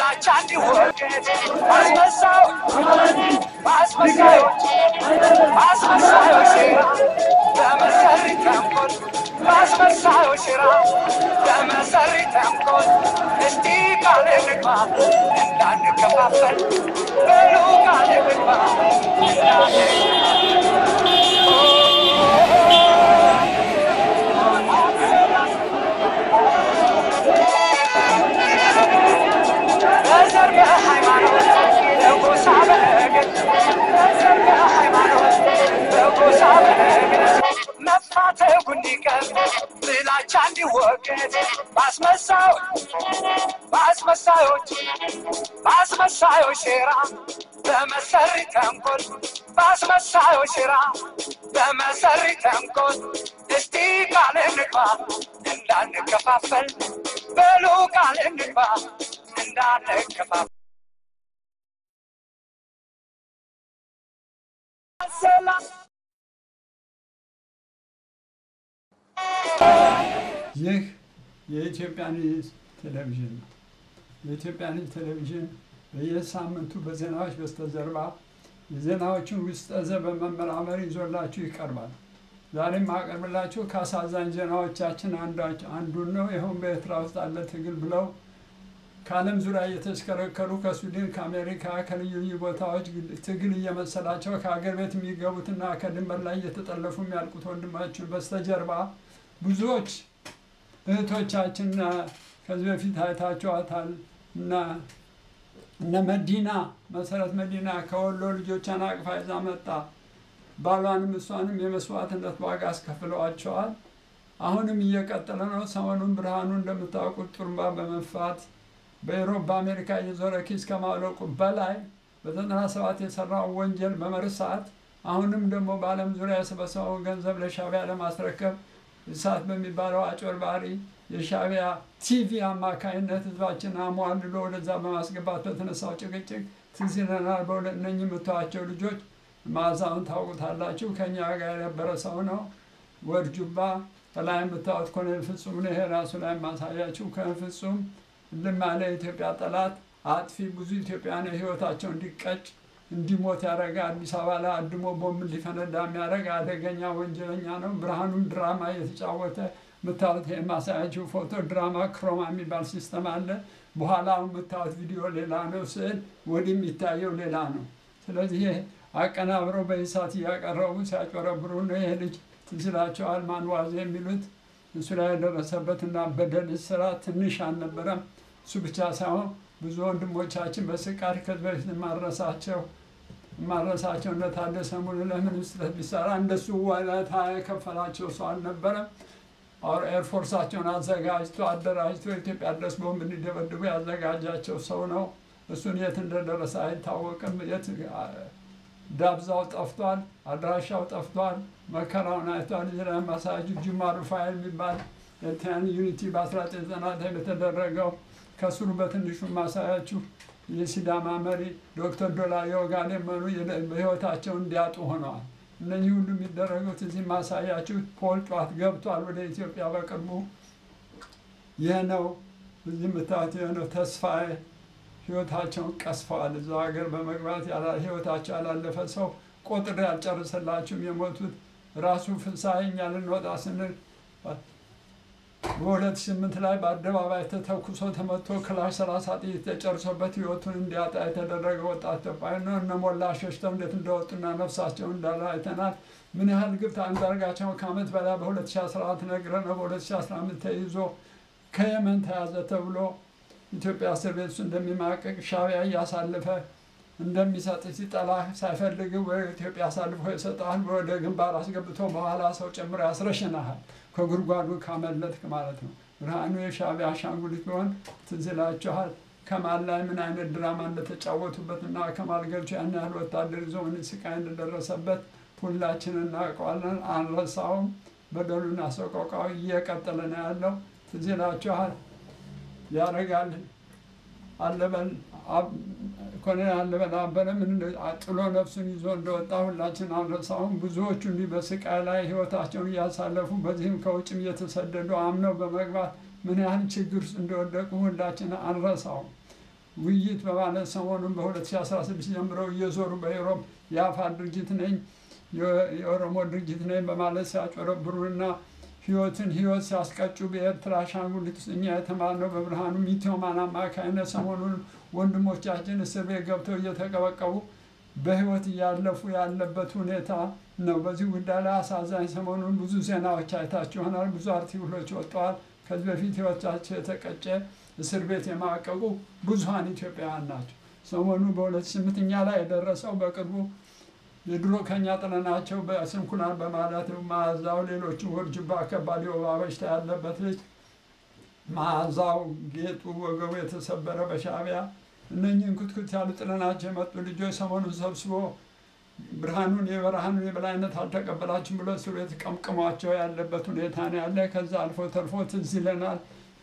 ጥላቻ እንዲወገድ አስመሳው በአስመሳዮች በአስመሳዮች ሴራ በመሰሪ ተንኮል በአስመሳዮች ሴራ በመሰሪ ተንኮል እስቲ ቃል እንግባ እንዳንከፋፈል በሉ ቃል እንግባ በዘር በሃይማኖት በጎሳ በነገድ በዘር በሃይማኖት በጎሳ በነገድ መፋተጉ እንዲቀር ጥላቻ እንዲወገድ በአስመሳዮች በአስመሳዮች በአስመሳዮች ሴራ በመሰሪ ተንኮል በአስመሳዮች ሴራ በመሰሪ ተንኮል እስቲ ቃል እንግባ እንዳንከፋፈል በሉ ቃል እንግባ እንዳንከፋፈል ሰላም ይህ የኢትዮጵያ ኒውስ ቴሌቪዥን ነው። የኢትዮጵያ ኒውስ ቴሌቪዥን በየሳምንቱ በዜናዎች በስተጀርባ የዜናዎችን ውስጠ ዘ በመመራመር ይዞላችሁ ይቀርባል። ዛሬም ማቀርብላችሁ ከአሳዛኝ ዜናዎቻችን አንዳች- አንዱን ነው። ይኸውም በኤርትራ ውስጥ አለ ትግል ብለው ከዓለም ዙሪያ እየተሽከረከሩ ከሱዳን፣ ከአሜሪካ፣ ከልዩ ልዩ ቦታዎች ትግል እየመሰላቸው ከሀገር ቤት የሚገቡትና ከድንበር ላይ እየተጠለፉ የሚያልቁት ወንድማችን በስተጀርባ ብዙዎች እህቶቻችንና ከዚህ በፊት አይታችኋታል እና እነ መዲና መሰረት መዲና ከወሎ ልጆቿን አቅፋ ይዛ መጣ። ባሏንም እሷንም የመስዋዕትነት ዋጋ አስከፍለዋቸዋል። አሁንም እየቀጠለ ነው። ሰሞኑን ብርሃኑ እንደምታውቁት ጡሩምባ በመንፋት በኢሮብ በአሜሪካ እየዞረ ኪስ ከማውለቁ በላይ በዘጠና ሰባት የሰራውን ወንጀል በመርሳት አሁንም ደግሞ በዓለም ዙሪያ የሰበሰበውን ገንዘብ ለሻዕቢያ ለማስረከብ እሳት በሚባለው አጭበርባሪ የሻዕቢያ ቲቪ አማካይነት ህዝባችን አሟልሎ ወደዛ በማስገባት በተነሳው ጭቅጭቅ ትዝ ይለናል። በሁለት እነኝህ የምታዩዋቸው ልጆች መዓዛውን ታውቁታላችሁ። ከኛ ጋር የነበረ ሰው ነው። ወርጁባ ከላይ የምታዩት ኮሎኔል ፍጹም ነው። ይሄ ራሱ ላይ ማሳያችሁ ከፍጹም ልም ያለ የኢትዮጵያ ጠላት አጥፊ ብዙ ኢትዮጵያውያን ህይወታቸው እንዲቀጭ እንዲሞት ያደረገ አዲስ አበባ ላይ አድሞ ቦምብ እንዲፈነዳ የሚያደርግ አደገኛ ወንጀለኛ ነው። ብርሃኑን ድራማ እየተጫወተ የምታዩት የማሳያችሁ ፎቶ ድራማ ክሮማ የሚባል ሲስተም አለ። በኋላ የምታዩት ቪዲዮ ሌላ ነው፣ ስዕል ወዲህ የሚታየው ሌላ ነው። ስለዚህ ይሄ አቀናብረው በእሳት እያቀረቡ ሲያጭበረብሩ ነው። ይሄ ልጅ ትዝ ይላቸዋል። ማንዋዜ የሚሉት እሱ ላይ የደረሰበት እና በደል ስራ ትንሽ አልነበረም። እሱ ብቻ ሳይሆን ብዙ ወንድሞቻችን በስቃድ ከዚህ በፊት የማረሳቸው የማረሳቸው እነ ታደሰ ሙሉ ለምን ስህተት ቢሰራ እንደሱ ወለታ የከፈላቸው ሰው አልነበረም። አሁን ኤርፎርሳቸውን አዘጋጅቶ አደራጅቶ ኢትዮጵያ ድረስ ቦምብ እንዲደበድቡ ያዘጋጃቸው ሰው ነው። እሱን የት እንደደረሰ አይታወቅም። የት ዳብዛው ጠፍቷል፣ አድራሻው ጠፍቷል፣ መከራውን አይቷል። እዚህ ላይ ማሳያችሁ ጅማ ሩፋኤል የሚባል ኤርትራን ዩኒቲ በ1990 የተደረገው ከስሩ በትንሹ ማሳያችሁ የሲዳማ መሪ ዶክተር ዶላ የወጋዴ መኑ በህይወታቸው እንዲያጡ ሆነዋል። እነዚህ ሁሉ የሚደረጉት እዚህ ማሳያችሁ ፖል ጧት ገብቷል ወደ ኢትዮጵያ በቅርቡ። ይህ ነው እዚህ የምታዩት ይህ ነው ተስፋዬ ህይወታቸውን ቀስፈዋል። እዛው ሀገር በመግባት ያላ- ህይወታቸው ያላለፈ ሰው ቆጥሬ አልጨርስላችሁም። የሞቱት ራሱ ፍስሐ እኛ ልንወጣ ስንል በሁለት ስምንት ላይ በአደባባይ ተተኩሶ ተመቶ ክላሽ ሰላሳ ጥይት ተጨርሶበት ህይወቱን እንዲያጣ የተደረገ ወጣት ኢትዮጵያዊ ነው። እነ ሞላ ሸሽተው እንዴት እንደወጡና ነፍሳቸው እንዳለ አይተናል። ምን ያህል ግብት አንዳርጋቸው ከዓመት በላይ በ2014 ነግረን ነው በ2015 ተይዞ ከየመን ተያዘ ተብሎ ኢትዮጵያ እስር ቤት ውስጥ እንደሚማቀቅ ሻዕቢያ እያሳለፈ እንደሚሰጥ ሲጠላ ሳይፈልግ ወደ ኢትዮጵያ አሳልፎ ይሰጠሃል። ወደ ግንባር አስገብቶ በኋላ ሰው ጨምሮ ያስረሽናሃል። ከጉድጓዱ ካመለጥክ ማለት ነው። ብርሃኑ የሻዕቢያ አሻንጉሊት ቢሆን ትዝ ይላችኋል። ከማል ላይ ምን አይነት ድራማ እንደተጫወቱበት እና ከማል ገብቶ ያን ያህል ወታደር ይዞ ምን ስቃይ እንደደረሰበት ሁላችን እናውቀዋለን። አንረሳውም። በደሉና ሰቆቃው እየቀጠለ ነው ያለው። ትዝ ይላችኋል። ያደርጋል አለበል ኮሎኔል አለበል አበረ ምን እንደ- ጥሎ ነፍሱን ይዞ እንደወጣ ሁላችን አንረሳውም። ብዙዎቹ እንዲህ በስቃይ ላይ ህይወታቸውን እያሳለፉ በዚህም ከውጭም እየተሰደዱ አምነው በመግባት ምን ያህል ችግር ውስጥ እንደወደቁ ሁላችን አንረሳውም። ውይይት በማለት ሰሞኑን በ2016 ጀምረው እየዞሩ በኢሮብ የአፋር ድርጅት ነኝ የኦሮሞ ድርጅት ነኝ በማለት ሲያጭበረብሩና ህይወትን ህይወት ሲያስቀጩ በኤርትራ አሻንጉሊት ውስጥ እኛ የተማርነው በብርሃኑ ሚትዮማን አማካኝነት ሰሞኑን ወንድሞቻችን እስር ቤት ገብተው እየተቀበቀቡ በህይወት እያለፉ ያለበት ሁኔታ ነው። በዚህ ጉዳይ ላይ አሳዛኝ ሰሞኑን ብዙ ዜናዎች አይታችሁ ይሆናል። ብዙ አርቲክሎች ወጥተዋል። ከዚህ በፊት ህይወታቸው የተቀጨ እስር ቤት የማቀቁ ብዙሀን ኢትዮጵያውያን ናቸው። ሰሞኑ በሁለት ስምንት እኛ ላይ የደረሰው በቅርቡ የድሮ ከኛ ጥለናቸው በስንኩላን በማለት መዓዛው ሌሎቹ ውርጅባ ከባድ የወባ በሽታ ያለበት ልጅ መዓዛው ጌጡ ወገቡ የተሰበረ በሻዕቢያ እነኝህን ኩትኩት ያሉ ጥለናቸው የመጡ ልጆች ሰሞኑን ሰብስቦ ብርሃኑን የብርሃኑን የበላይነት አልተቀበላችሁም ብሎ እስር ቤት ቀምቅሟቸው ያለበት ሁኔታ ነው ያለ። ከዛ አልፎ ተርፎ ትዝ ይለናል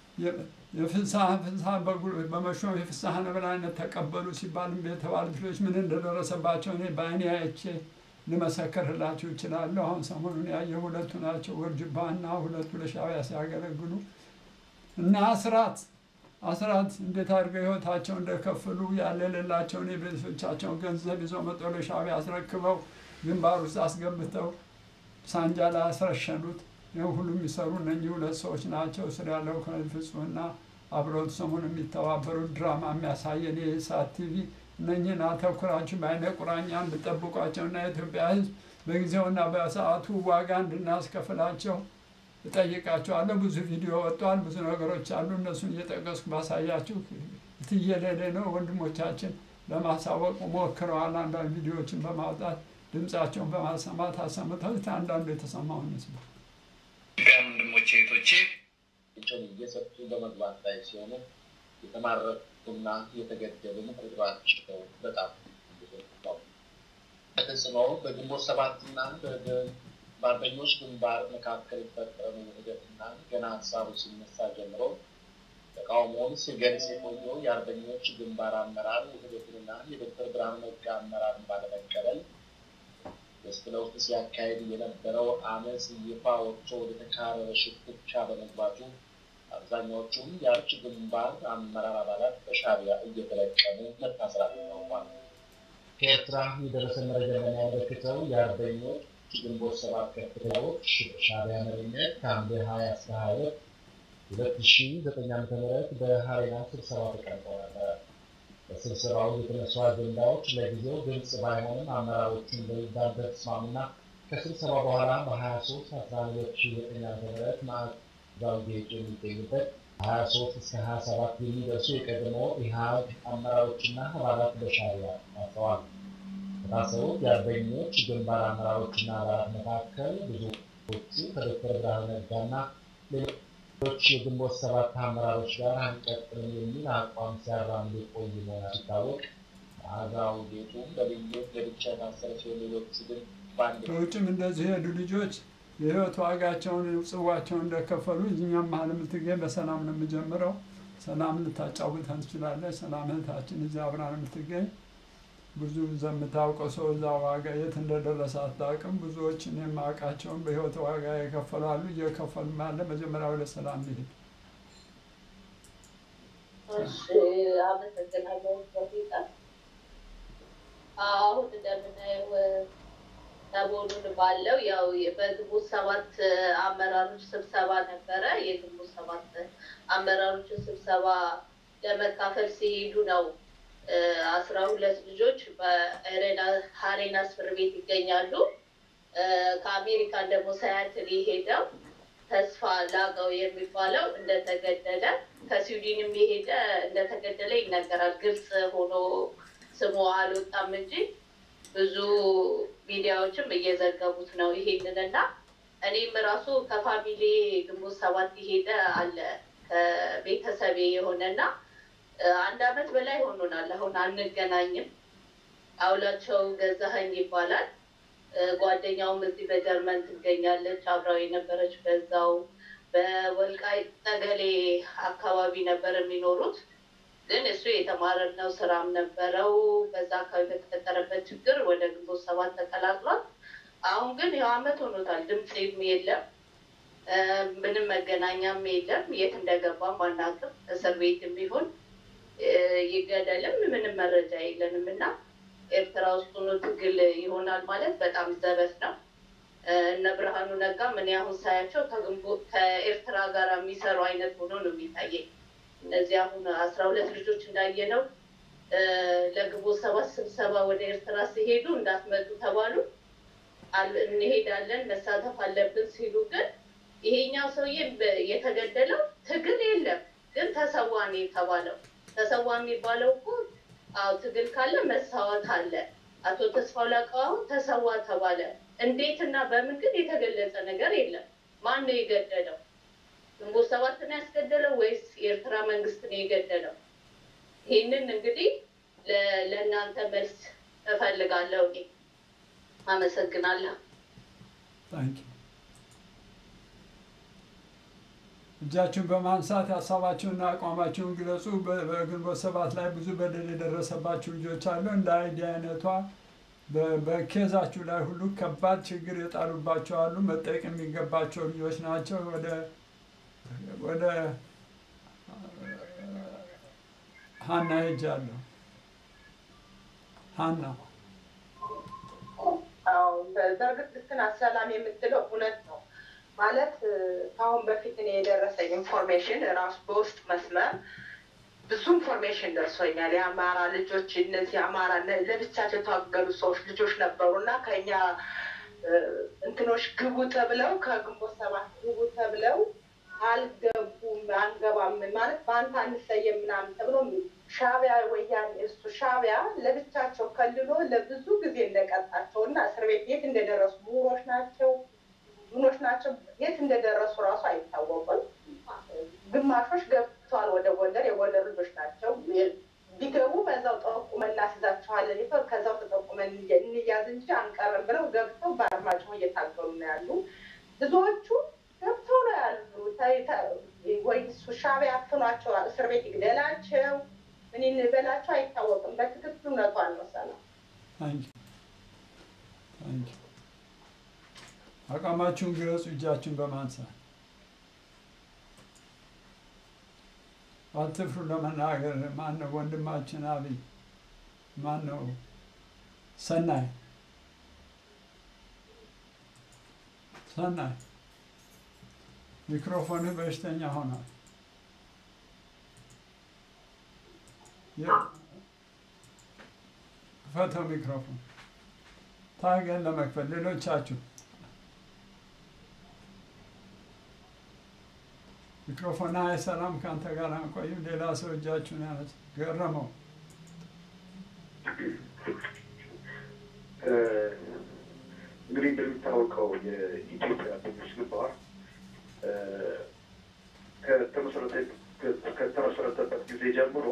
የፍስሐ ፍስሐ በመሾም የፍስሐን የበላይነት ተቀበሉ ሲባል የተባሉት ልጆች ምን እንደደረሰባቸው እኔ በአይኔ አይቼ ልመሰክርላችሁ እችላለሁ። አሁን ሰሞኑን ያየ ሁለቱ ናቸው፣ ውርጅባና ሁለቱ ለሻዕቢያ ሲያገለግሉ እና አስራት አስራት እንዴት አድርገው ህይወታቸው እንደከፈሉ ያለ የሌላቸውን የቤተሰቦቻቸውን ገንዘብ ይዘው መጥተው ለሻዕቢያ አስረክበው ግንባር ውስጥ አስገብተው ሳንጃ ላይ አስረሸኑት። ይህ ሁሉ የሚሰሩ እነኚህ ሁለት ሰዎች ናቸው። ስር ያለው ኮሎኔል ፍጹምና አብረውት ሰሞኑን የሚተባበሩት ድራማ የሚያሳየን የኢሳት ቲቪ እነኚህን አተኩራችሁ በአይነ ቁራኛ እንድጠብቋቸውና የኢትዮጵያ ሕዝብ በጊዜውና በሰዓቱ ዋጋ እንድናስከፍላቸው እጠይቃቸዋለሁ። ብዙ ቪዲዮ ወጥቷል። ብዙ ነገሮች አሉ። እነሱን እየጠቀስኩ ባሳያችሁ ትየለሌ ነው። ወንድሞቻችን ለማሳወቅ ሞክረዋል። አንዳንድ ቪዲዮዎችን በማውጣት ድምፃቸውን በማሰማት አሰምተው አንዳንዱ የተሰማውን ይስማ። ኢትዮጵያውያን ወንድሞቼ እህቶቼ ቸውን እየሰጡ በመግባት ላይ ሲሆኑ የተማረኩና የተገደሉም ቁጥራቸው በጣም ብዙ ነው። ተጽዕኖ በግንቦት ሰባትና በአርበኞች ግንባር መካከል የተፈጠረው ውህደትና ገና ሀሳቡ ሲነሳ ጀምሮ ተቃውሞውን ሲገልጽ የቆየው የአርበኞች ግንባር አመራር ውህደትንና የዶክተር ብርሃኑ ነጋ አመራርን ባለመቀበል ውስጥ ለውስጥ ሲያካሄድ የነበረው አመፅ ይፋ ወጥቶ ወደ ተካረረ ሽኩቻ በመግባቱ አብዛኛዎቹም የአርች ግንባር አመራር አባላት በሻዕቢያ እየተለቀሙ መታሰራቸው ታውቋል። ከኤርትራ የደረሰ መረጃ የሚያመለክተው የአርበኞች ግንቦት ሰባት ከፍተኛዎች ሻዕቢያ መሪነት ከሐምሌ ሀያ እስከ ሀያ ሁለት ሁለት ሺ ዘጠኝ ዓመተ ምህረት በሀሬና ስብሰባ ተቀምጠው ነበረ። በስብሰባው የተነሱ አጀንዳዎች ለጊዜው ግልጽ ባይሆንም አመራሮቹን በሚባል ተስማሙና ከስብሰባ በኋላ በሀያ ሶስት አስራ ሁለት ሺ ዘጠኝ ዓመተ ምህረት ማዕከላዊ ጌጡ የሚገኙበት ሀያ ሶስት እስከ ሀያ ሰባት የሚደርሱ የቀድሞ ኢህአግ አመራሮችና አባላት በሻዕቢያ ታስረዋል። ከታሰሩት የአርበኞች ግንባር አመራሮችና አባላት መካከል ብዙዎቹ ከዶክተር ብርሃኑ ነጋና ሌሎች የግንቦት ሰባት አመራሮች ጋር አንቀጥልም የሚል አቋም ሲያራምዱ የቆዩ መሆናቸው ሲታወቅ መዓዛው ጌጡም በልዩ ለብቻ የታሰረ ሲሆን ሌሎቹ ግን በአንድ ከውጭም እንደዚህ የሄዱ ልጆች የህይወት ዋጋቸውን ጽዋቸውን እንደከፈሉ እኛም መሀል የምትገኝ በሰላም ነው የምጀምረው። ሰላም ልታጫውተን ትችላለች። ሰላም እህታችን እዚህ አብራን የምትገኝ ብዙ የምታውቀው ሰው እዛ ዋጋ የት እንደደረሰ አታውቅም። ብዙዎችን የማውቃቸውን በህይወት ዋጋ የከፈላሉ እየከፈሉ ያለ መጀመሪያ ወደ ሰላም ሊሄድ እሺ አመሰግናለሁ። በፊት አሁን እንደምናየው ሰሞኑን ባለው ያው በግንቦት ሰባት አመራሮች ስብሰባ ነበረ። የግንቦት ሰባት አመራሮች ስብሰባ ለመካፈል ሲሄዱ ነው አስራ ሁለት ልጆች በሀሬና እስር ቤት ይገኛሉ። ከአሜሪካን ደግሞ ሳያትል የሄደው ተስፋ ላቀው የሚባለው እንደተገደለ ከስዊድንም የሄደ እንደተገደለ ይነገራል። ግልጽ ሆኖ ስሙ አልወጣም እንጂ ብዙ ሚዲያዎችም እየዘገቡት ነው ይሄንን እና እኔም ራሱ ከፋሚሊ ግንቦት ሰባት የሄደ አለ ከቤተሰቤ የሆነና አንድ አመት በላይ ሆኖናል። አሁን አንገናኝም። አውላቸው ገዛኸኝ ይባላል። ጓደኛውም እዚህ በጀርመን ትገኛለች። አብራው የነበረች በዛው በወልቃይት ጠገሌ አካባቢ ነበር የሚኖሩት። ግን እሱ የተማረነው ስራም ነበረው። በዛ አካባቢ በተፈጠረበት ችግር ወደ ግንቦት ሰባት ተቀላቅሏል። አሁን ግን ያው አመት ሆኖታል። ድምፅም የለም፣ ምንም መገናኛም የለም። የት እንደገባም አናውቅም። እስር ቤትም ቢሆን ይገደልም ምንም መረጃ የለንም እና ኤርትራ ውስጥ ሆኖ ትግል ይሆናል ማለት በጣም ዘበት ነው። እነ ብርሃኑ ነጋ ምን አሁን ሳያቸው ከግንቦት ከኤርትራ ጋር የሚሰሩ አይነት ሆኖ ነው የሚታየኝ። እነዚህ አሁን አስራ ሁለት ልጆች እንዳየነው ለግንቦት ሰባት ስብሰባ ወደ ኤርትራ ሲሄዱ እንዳትመጡ ተባሉ። እንሄዳለን መሳተፍ አለብን ሲሉ ግን ይሄኛው ሰውዬ የተገደለው ትግል የለም ግን ተሰዋ ነው የተባለው። ተሰዋ የሚባለው እኮ አዎ ትግል ካለ መሳወት አለ። አቶ ተስፋው ላቀው አሁን ተሰዋ ተባለ። እንዴት እና በምን ግን የተገለጸ ነገር የለም። ማን ነው የገደለው? ግንቦት ሰባት ነው ያስገደለው ወይስ የኤርትራ መንግስት ነው የገደለው? ይህንን እንግዲህ ለእናንተ መልስ እፈልጋለሁ። እኔ አመሰግናለሁ። ታንኪ እጃችሁን በማንሳት ሀሳባችሁንና አቋማችሁን ግለጹ። በግንቦት ሰባት ላይ ብዙ በደል የደረሰባችሁ ልጆች አሉ። እንደ አይዲ አይነቷ በኬዛችሁ ላይ ሁሉ ከባድ ችግር የጣሉባቸው አሉ። መጠየቅ የሚገባቸው ልጆች ናቸው። ወደ ወደ ሀና ሄጃለሁ። ሀና አዎ በእርግጥ ልክ ናት። ሰላም የምትለው እውነት ነው። ማለት ከአሁን በፊት እኔ የደረሰኝ ኢንፎርሜሽን ራሱ በውስጥ መስመር ብዙ ኢንፎርሜሽን ደርሶኛል። የአማራ ልጆች እነዚህ አማራ ለብቻቸው የታገሉ ሰዎች ልጆች ነበሩ እና ከኛ እንትኖች ግቡ ተብለው ከግንቦት ሰባት ግቡ ተብለው አልገቡም፣ አንገባም ማለት በአንተ አንሰየም ምናምን ተብሎ ሻቢያ ወያኔ እሱ ሻቢያ ለብቻቸው ከልሎ ለብዙ ጊዜ እንደቀጣቸው እና እስር ቤት የት እንደደረሱ ምሁሮች ናቸው ምኖች ናቸው የት እንደደረሱ ራሱ አይታወቁም። ግማሾች ገብተዋል ወደ ጎንደር፣ የጎንደር ልጆች ናቸው። ቢገቡ በዛው ጠቁመን እናስይዛችኋለን፣ ከዛው ተጠቁመን እንያዝ እንጂ አንቀርም ብለው ገብተው በአርማጭሆ እየታገሉ ነው ያሉ። ብዙዎቹ ገብተው ነው ያሉ። ወይ እሱ ሻቢያ አፍኗቸው እስር ቤት ይግደላቸው ምን እንበላቸው አይታወቅም። በትክክል እውነቷን ነው ሰላም ታንኪ ታንኪ አቋማችሁን ግለጹ። እጃችሁን በማንሳት አትፍሩ ለመናገር። ማን ነው ወንድማችን አብይ? ማን ነው ሰናይ? ሰናይ ሚክሮፎንህ በሽተኛ ሆኗል። ክፈተው ሚክሮፎን። ታገን ለመክፈት ሌሎቻችሁ ሚክሮፎን አይሰራም። ከአንተ ጋር አንቆይም። ሌላ ሰው እጃችሁን ያነሳ። ገረመው እንግዲህ እንደሚታወቀው የኢትዮጵያ ትንሽ ግንባር ከተመሰረተበት ጊዜ ጀምሮ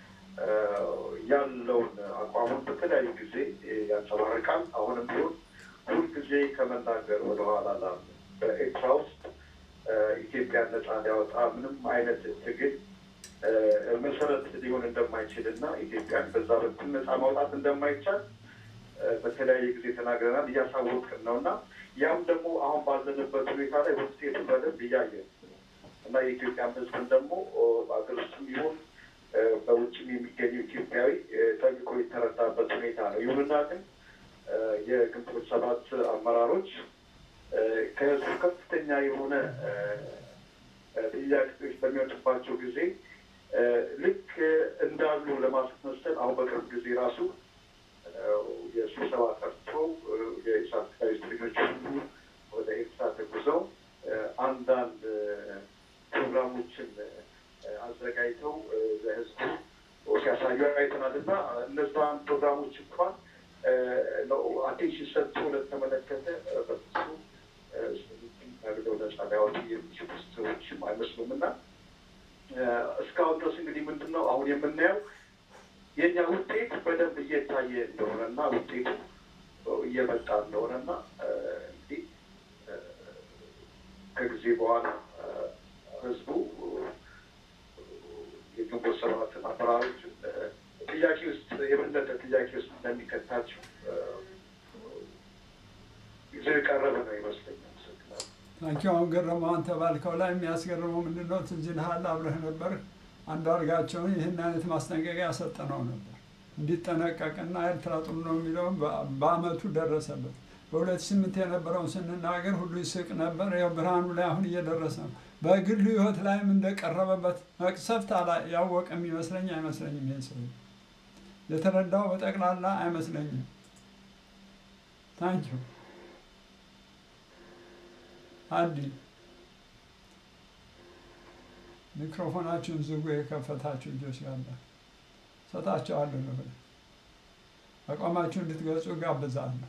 ያለውን አቋሙን በተለያዩ ጊዜ ያንጸባርቃል። አሁንም ቢሆን ሁልጊዜ ከመናገር ወደኋላ ላለ በኤርትራ ውስጥ ኢትዮጵያን ነፃ ሊያወጣ ምንም አይነት ትግል መሰረት ሊሆን እንደማይችል እና ኢትዮጵያን በዛ በኩል ነፃ ማውጣት እንደማይቻል በተለያየ ጊዜ ተናግረናል፣ እያሳወቅን ነው እና ያም ደግሞ አሁን ባለንበት ሁኔታ ላይ ውጤቱ በደንብ እያየን እና የኢትዮጵያን ሕዝብን ደግሞ በአገር ውስጥም ይሁን በውጭም የሚገኘው ኢትዮጵያዊ ጠንቅቆ የተረዳበት ሁኔታ ነው። ይሁንና ግን የግንቦት ሰባት አመራሮች ከህዝቡ ከፍተኛ የሆነ ጥያቄዎች በሚወጡባቸው ጊዜ ልክ እንዳሉ ለማስመሰል አሁን በቅርብ ጊዜ ራሱ የስብሰባ ጠርቶ የኢሳት ጋዜጠኞች ሁሉ ወደ ኤርትራ ተጉዘው አንዳንድ ፕሮግራሞችን አዘጋጅተው ለህዝቡ ሲያሳዩ አይተናል እና እነዛን ፕሮግራሞች እንኳን አቴንሽን ሰጥቶ ለተመለከተ በፍጹም ታግደው ነጻ ሊያወጡ የሚችሉ ሰዎችም አይመስሉም እና እስካሁን ድረስ እንግዲህ ምንድን ነው አሁን የምናየው የእኛ ውጤት በደንብ እየታየ እንደሆነ እና ውጤቱ እየመጣ እንደሆነ እና እንግዲህ ከጊዜ በኋላ ህዝቡ የግንቦት ሰባትን አመራሮችን ጥያቄ ውስጥ የበለጠ ጥያቄ ውስጥ እንደሚከታቸው ጊዜው የቀረበ ነው ይመስለኛል። ታንኪ አሁን ገረመው አንተ ባልከው ላይ የሚያስገርመው ምንድን ነው? ትዝ ይልሃል አብረህ ነበር አንዳርጋቸውን ይህን አይነት ማስጠንቀቂያ ሰጠነው ነበር እንዲጠነቀቅና ኤርትራ ጥሩ ነው የሚለውን በ- በአመቱ ደረሰበት። በሁለት ስምንት የነበረውን ስንናገር ሁሉ ይስቅ ነበር። ያው ብርሃኑ ላይ አሁን እየደረሰ ነው። በግሉ ህይወት ላይም እንደቀረበበት መቅሰፍት አላ ያወቀ የሚመስለኝ አይመስለኝም። ይሄ ሰው የተረዳው በጠቅላላ አይመስለኝም። ታንኪዩ አዲ ሚክሮፎናችሁን ዝጉ። የከፈታችሁ ልጆች ያለ ሰጣቸዋለሁ ነው አቋማችሁ እንድትገልጹ ጋብዛለሁ።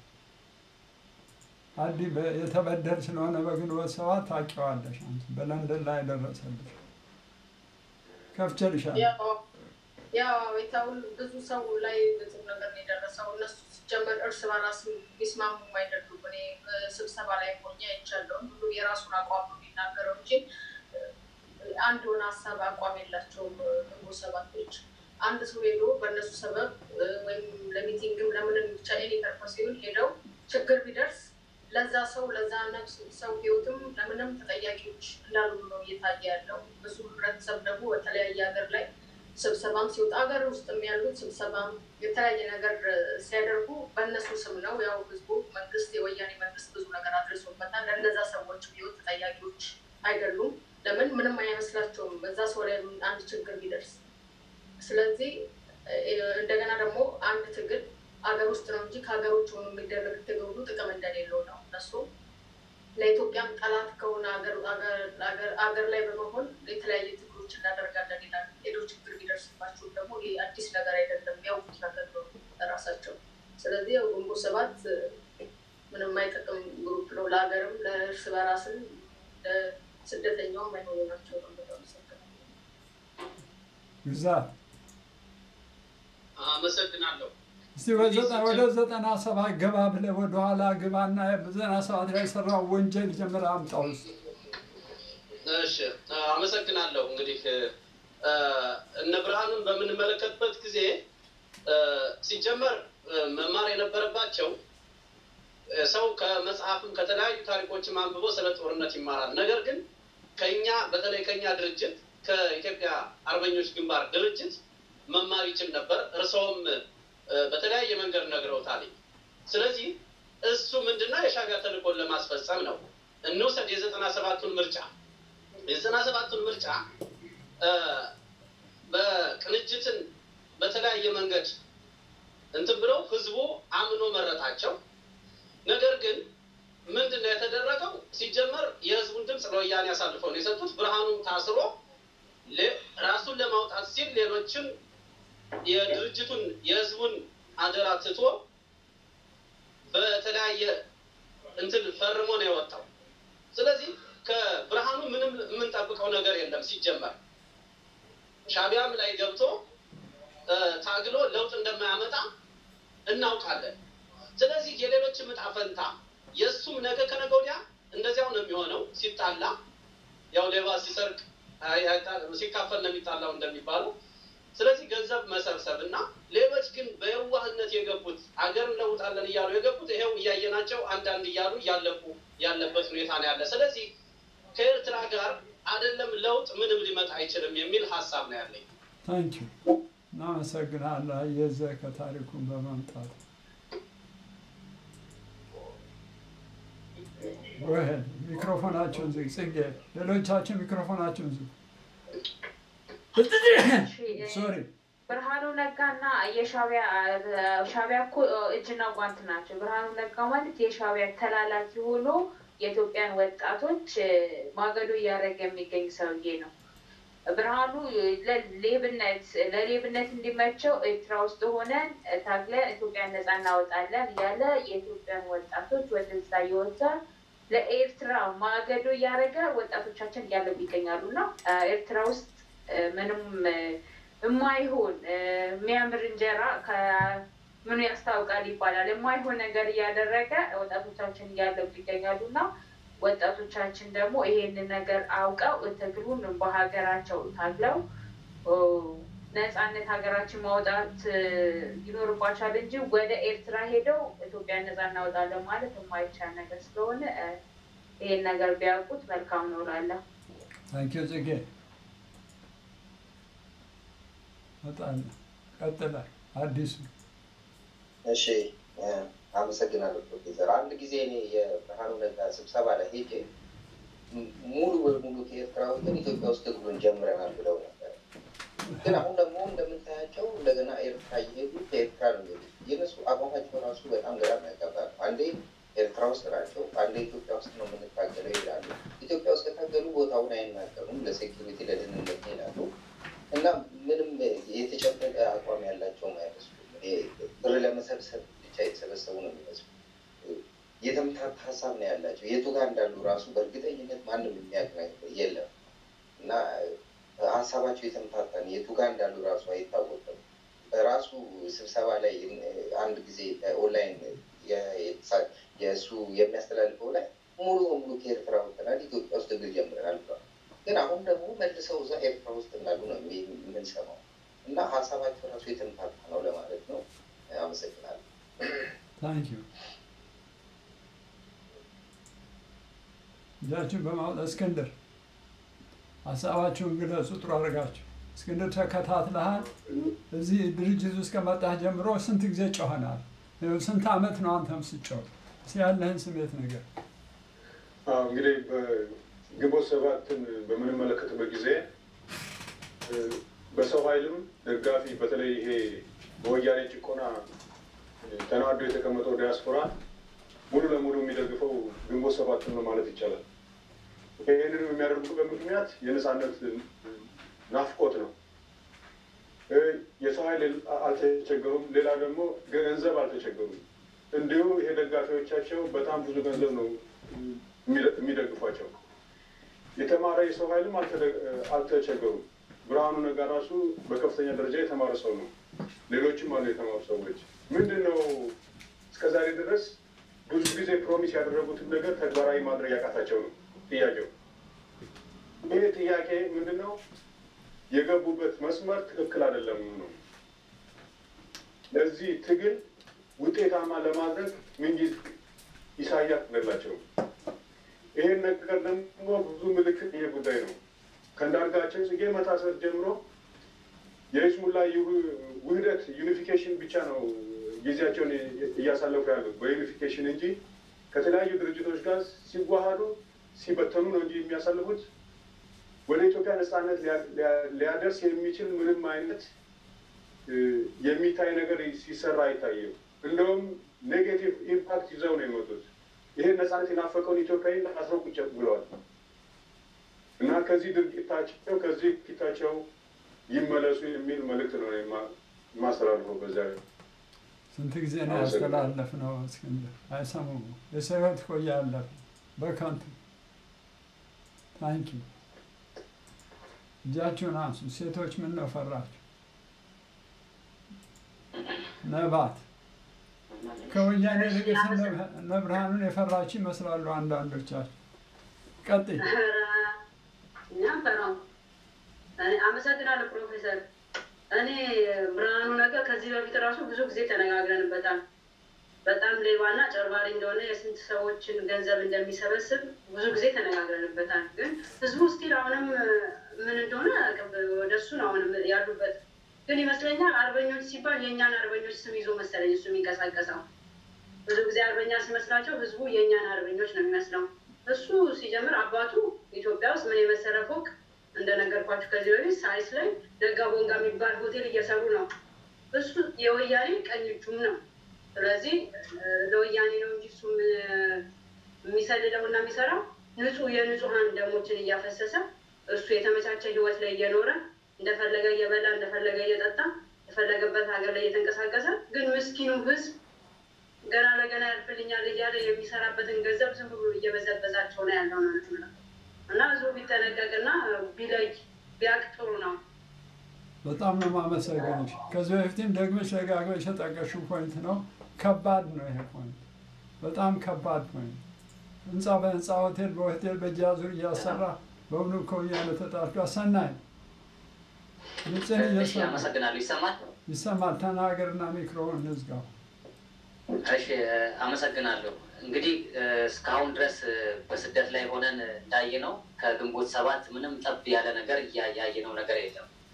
አዲ በ- የተበደል ስለሆነ በግንቦት ሰባት ታውቂዋለሽ። አንቺ በለንደን ላይ ደረሰልሽ ከፍቼልሻለሁ። ያው ያው የታውን ብዙ ሰው ላይ ብዙ ነገር ነው የደረሰው። እነሱ ሲጀመር እርስ በራስ ሊስማሙም አይደሉም። እኔ እ፣ ስብሰባ ላይ ሆኜ አይቻለሁ። ሁሉ የራሱን አቋም ነው የሚናገረው እንጂ እ፣ አንድ ሆነ ሀሳብ አቋም የላቸውም። እ፣ ግንቦት ሰባቶች አንድ ሰው ሄዶ በእነሱ ሰበብ እ፣ ወይም ለሚቲንግም ለምንም ብቻ ኤኒ ፐርፐስ ይሁን ሄደው ችግር ቢደርስ ለዛ ሰው ለዛ ነፍስ ሰው ህይወትም ለምንም ተጠያቂዎች እንዳሉ ነው እየታየ ያለው። ብዙ ህብረተሰብ ደግሞ በተለያየ ሀገር ላይ ስብሰባም ሲወጣ ሀገር ውስጥም ያሉት ስብሰባም የተለያየ ነገር እ፣ ሲያደርጉ በእነሱ ስም ነው። ያው ህዝቡ መንግስት፣ የወያኔ መንግስት ብዙ ነገር አድርሶበታል። ለእነዛ ሰዎች ህይወት ተጠያቂዎች አይደሉም። ለምን ምንም አይመስላቸውም እዛ ሰው ላይ አንድ ችግር ቢደርስ። ስለዚህ እ፣ እንደገና ደግሞ አንድ ትግል አገር ውስጥ ነው እንጂ ከሀገር ውጭ ሆኖ የሚደረግ ትግል ሁሉ ጥቅም እንደሌለው ነው እነሱ ለኢትዮጵያም ጠላት ከሆነ አገር- አገር- አገር- አገር ላይ በመሆን የተለያየ ትግሎች እናደርጋለን ይላል። ሄዶ ችግር ቢደርስባቸው ደግሞ ይህ አዲስ ነገር አይደለም፣ ያውቁት ነገር ነው ራሳቸው። ስለዚህ ያው ግንቦት ሰባት እ፣ ምንም አይጠቅም ግሩፕ ነው። ለሀገርም ለእርስ በራስም ለስደተኛውም አይሆኑ ናቸው ነው በጣም አመሰግናለሁ። ግዛት አመሰግናለሁ። እስቲ በዘጠና ወደ ዘጠና ሰባት ገባ ብለህ ወደኋላ ግባና በዘጠና ሰባት ላይ የሰራው ወንጀል ጀምረህ አምጣው እስቲ። እሺ አመሰግናለሁ። እንግዲህ እ፣ እነ ብርሃኑን በምንመለከትበት ጊዜ እ፣ ሲጀመር እ፣ መማር የነበረባቸው እ፣ ሰው ከመጽሐፍም ከተለያዩ ታሪኮችም አንብቦ ስለ ጦርነት ይማራል። ነገር ግን ከኛ በተለይ ከኛ ድርጅት ከኢትዮጵያ አርበኞች ግንባር ድርጅት መማር ይችል ነበር። እርስዎም እ፣ በተለያየ መንገድ ነግረውታል። ስለዚህ እሱ ምንድነው የሻዕቢያ ተልእኮን ለማስፈጸም ነው። እንውሰድ የዘጠና ሰባቱን ምርጫ የዘጠና ሰባቱን ምርጫ እ፣ በቅንጅትን በተለያየ መንገድ እንትን ብለው ህዝቡ አምኖ መረጣቸው። ነገር ግን ምንድን ነው የተደረገው? ሲጀመር የህዝቡን ድምፅ ለወያኔ አሳልፈው ነው የሰጡት። ብርሃኑም ታስሮ ሌ- ራሱን ለማውጣት ሲል ሌሎችን የድርጅቱን የህዝቡን አደራ ትቶ በተለያየ እንትን ፈርሞ ነው የወጣው። ስለዚህ ከብርሃኑ ምንም የምንጠብቀው ነገር የለም። ሲጀመር ሻዕቢያም ላይ ገብቶ እ፣ ታግሎ ለውጥ እንደማያመጣ እናውቃለን። ስለዚህ የሌሎችም ዕጣ ፈንታ የእሱም ነገ ከነገ ወዲያ እንደዚያው ነው የሚሆነው። ሲጣላ ያው ሌባ ሲሰርቅ አይ- አይጣ- ሲካፈል ነው የሚጣላው እንደሚባለው። ስለዚህ ገንዘብ መሰብሰብ እና ሌሎች ግን በየዋህነት የገቡት አገር እንለውጣለን እያሉ የገቡት ይሄው እያየናቸው አንዳንድ እያሉ እያለቁ ያለበት ሁኔታ ነው ያለ። ስለዚህ ከኤርትራ ጋር አይደለም ለውጥ ምንም ሊመጣ አይችልም የሚል ሀሳብ ነው ያለኝ። ታንኪዩ እናመሰግናለን። አየዘህ ከታሪኩን በመምጣት ወህድ ሚክሮፎናቸውን ዝግ። ጽጌ ሌሎቻችን ሚክሮፎናቸውን ዝግ። ሶሪ ብርሃኑ ነጋና የሻቢያ ሻቢያ እኮ እጅና ጓንት ናቸው። ብርሃኑ ነጋ ማለት የሻቢያ ተላላኪ ሆኖ የኢትዮጵያን ወጣቶች ማገዶ እያደረገ የሚገኝ ሰውዬ ነው። ብርሃኑ ለሌብነት ለሌብነት እንዲመቸው ኤርትራ ውስጥ ሆነን ታግለን ኢትዮጵያን ነፃ እናወጣለን እያለ የኢትዮጵያን ወጣቶች ወደዛ እየወጣ ለኤርትራ ማገዶ እያደረገ ወጣቶቻችን እያለቡ ይገኛሉ እና ኤርትራ ውስጥ ምንም የማይሆን የሚያምር እንጀራ ከምኑ ያስታውቃል ይባላል። የማይሆን ነገር እያደረገ ወጣቶቻችን እያለቡ ይገኛሉ እና ወጣቶቻችን ደግሞ ይሄንን ነገር አውቀው ትግሉን በሀገራቸው ታግለው ነፃነት ሀገራችን ማውጣት ይኖርባቸዋል እንጂ ወደ ኤርትራ ሄደው ኢትዮጵያን ነፃ እናወጣለን ማለት የማይቻል ነገር ስለሆነ ይሄን ነገር ቢያውቁት መልካም ነው እላለሁ። ታንኪዩ ጽጌ እመጣለሁ። ቀጥላል አዲሱ እሺ እ፣ አመሰግናለሁ ፕሮፌሰር። አንድ ጊዜ እኔ የብርሃኑ ነጋ ስብሰባ ላይ ሄጄ ም- ሙሉ በሙሉ ከኤርትራ ወጥተን ኢትዮጵያ ውስጥ ትግሉን ጀምረናል ብለው ነበር። ግን አሁን ደግሞ እንደምታያቸው እንደገና ኤርትራ እየሄዱ ከኤርትራ ነው የሚሄዱት። የእነሱ አቋማቸው ራሱ በጣም ግራ የሚያጋባ ነው። አንዴ ኤርትራ ውስጥ ናቸው፣ አንዴ ኢትዮጵያ ውስጥ ነው የምንታገለው ይላሉ። ኢትዮጵያ ውስጥ ከታገሉ ቦታውን አይናገሩም፣ ለሴኪሪቲ ለደህንነት ይላሉ እና ምንም የተጨበጠ አቋም ያላቸውም አይመስሉም። ይሄ ብር ለመሰብሰብ ብቻ የተሰበሰቡ ነው የሚመስሉ። የተምታታ ሀሳብ ነው ያላቸው። የቱ ጋር እንዳሉ ራሱ በእርግጠኝነት ማንም የሚያውቅ ነገር የለም እና ሀሳባቸው የተምታታ ነው። የቱ ጋር እንዳሉ ራሱ አይታወቅም። በራሱ ስብሰባ ላይ አንድ ጊዜ ኦንላይን የእሱ የሚያስተላልፈው ላይ ሙሉ በሙሉ ከኤርትራ ወጥተናል፣ ኢትዮጵያ ውስጥ ትግል ጀምረናል ብለዋል። ግን አሁን ደግሞ መልሰው እዛ ኤርትራ ውስጥ እንዳሉ ነው የሚ- የምንሰማው እና ሀሳባቸው ራሱ የተምታታ ነው ለማለት ነው። አመሰግናለሁ። ታንክ ዩ እጃችሁን በማውጣት እስክንድር ሀሳባችሁን ግለጹ። ጥሩ አድርጋችሁ እስክንድር ተከታትለሃል። እዚህ ድርጅት ውስጥ ከመጣህ ጀምሮ ስንት ጊዜ ጮኸናል? ይኸው ስንት ዓመት ነው አንተም ስጮህ? እስኪ ያለህን ስሜት ነገር አዎ እንግዲህ በግንቦት ሰባትን በምንመለከትበት ጊዜ እ፣ በሰው ኃይልም ደጋፊ በተለይ ይሄ በወያኔ ጭቆና እ፣ ተናዶ የተቀመጠው ዲያስፖራ ሙሉ ለሙሉ የሚደግፈው ግንቦት ሰባትን ነው ማለት ይቻላል። ይህንን የሚያደርጉበት ምክንያት የነፃነት እ፣ ናፍቆት ነው። እ፣ የሰው ኃይል አልተቸገሩም። ሌላ ደግሞ ገንዘብ አልተቸገሩም። እንዲሁ ይሄ ደጋፊዎቻቸው በጣም ብዙ ገንዘብ ነው የሚደ- የሚደግፏቸው። የተማረ የሰው ኃይልም አልተደ- አልተቸገሩም። ብርሃኑ ነጋ ራሱ በከፍተኛ ደረጃ የተማረ ሰው ነው። ሌሎችም አሉ የተማሩ ሰዎች። ምንድን ነው እስከዛሬ ድረስ ብዙ ጊዜ ፕሮሚስ ያደረጉትን ነገር ተግባራዊ ማድረግ ያቃታቸው ነው ጥያቄው። ይህ ጥያቄ ምንድን ነው? የገቡበት መስመር ትክክል አይደለም ነው። ለዚህ ትግል ውጤታማ ለማድረግ ምንጊዜ ኢሳያስ ገላቸው። ይሄን ነገር ደግሞ ብዙ ምልክት ይሄ ጉዳይ ነው። ከእንዳርጋቸው ጽጌ መታሰር ጀምሮ የይስሙላ ይሁ- ውህደት ዩኒፊኬሽን ብቻ ነው ጊዜያቸውን እያሳለፉ ያሉት በዩኒፊኬሽን እንጂ ከተለያዩ ድርጅቶች ጋር ሲዋሃዱ ሲበተኑ ነው እንጂ የሚያሳልፉት ወደ ኢትዮጵያ ነፃነት ሊያ- ሊያ- ሊያደርስ የሚችል ምንም አይነት እ፣ የሚታይ ነገር ሲሰራ አይታይም። እንደውም ኔጌቲቭ ኢምፓክት ይዘው ነው የመጡት። ይሄን ነፃነት የናፈቀውን ኢትዮጵያዊ አስረው ቁጭ ብለዋል እና ከዚህ ድርጊታቸው ከዚህ ፊታቸው ይመለሱ የሚል መልእክት ነው የማ- የማስተላልፈው በዚያ ላይ። ስንት ጊዜ ነው ያስተላለፍነው? እስክንድር አይሰሙም። የሰው ሕይወት እኮ እያለፈ በከንቱ ታንኪ እጃችሁን አንሱ። ሴቶች ምን ነው ፈራችሁ? ነባት ከወያኔ ልቅስ እነ ብርሃኑን የፈራችሁ ይመስላሉ አንዳንዶቻችሁ። ቀጥይ። እኛ ፈራው። አመሰግናለሁ ፕሮፌሰር። እኔ ብርሃኑ ነገር ከዚህ በፊት ራሱ ብዙ ጊዜ ተነጋግረንበታል። በጣም ሌባና ጨርባሪ እንደሆነ የስንት ሰዎችን ገንዘብ እንደሚሰበስብ ብዙ ጊዜ ተነጋግረንበታል። ግን ህዝቡ ስቲል አሁንም ምን እንደሆነ አያውቅም። ወደ እሱ ነው አሁንም ያሉበት። ግን ይመስለኛል አርበኞች ሲባል የእኛን አርበኞች ስም ይዞ መሰለኝ እሱ የሚንቀሳቀሰው። ብዙ ጊዜ አርበኛ ሲመስላቸው ህዝቡ የእኛን አርበኞች ነው የሚመስለው። እሱ ሲጀምር አባቱ ኢትዮጵያ ውስጥ ምን የመሰለ ፎቅ እንደነገርኳችሁ ከዚህ በፊት ሳይስ ላይ ነጋ ቦንጋ የሚባል ሆቴል እየሰሩ ነው። እሱ የወያኔ ቀኝ እጁም ነው። ስለዚህ እ፣ ለወያኔ ነው እንጂ እሱ የሚሰልለው እና የሚሰራው ንጹህ የንጹሀን ደሞችን እያፈሰሰ እሱ የተመቻቸ ህይወት ላይ እየኖረ እንደፈለገ እየበላ እንደፈለገ እየጠጣ የፈለገበት ሀገር ላይ እየተንቀሳቀሰ ግን ምስኪኑ ህዝብ ገና ለገና ያልፍልኛል እያለ የሚሰራበትን ገንዘብ ዝም ብሎ እየበዘበዛቸው ነው ያለው ነው የምለው። እና ህዝቡ ቢጠነቀቅና ቢለይ ቢያቅ ጥሩ ነው። በጣም ነው የማመሰግንሽ። ከዚህ በፊትም ደግመሽ ደጋግመሽ የጠቀሽው ፖይንት ነው። ከባድ ነው ይሄ ፖይንት፣ በጣም ከባድ ፖይንት። ህንፃ በህንፃ ሆቴል በሆቴል በእጅ እያሰራ በእውኑ ከወያኔ ተጣርቷ ሰናይ ድምፅን እሺ፣ እየሰማ አመሰግናለሁ። ይሰማል? ይሰማል። ተናገርና ሚክሮውን እንዝጋው። እሺ፣ አመሰግናለሁ። እንግዲህ እ፣ እስካሁን ድረስ እ፣ በስደት ላይ ሆነን እንዳየነው ከግንቦት ሰባት ምንም ጠብ ያለ ነገር እያ- ያየነው ነገር የለም።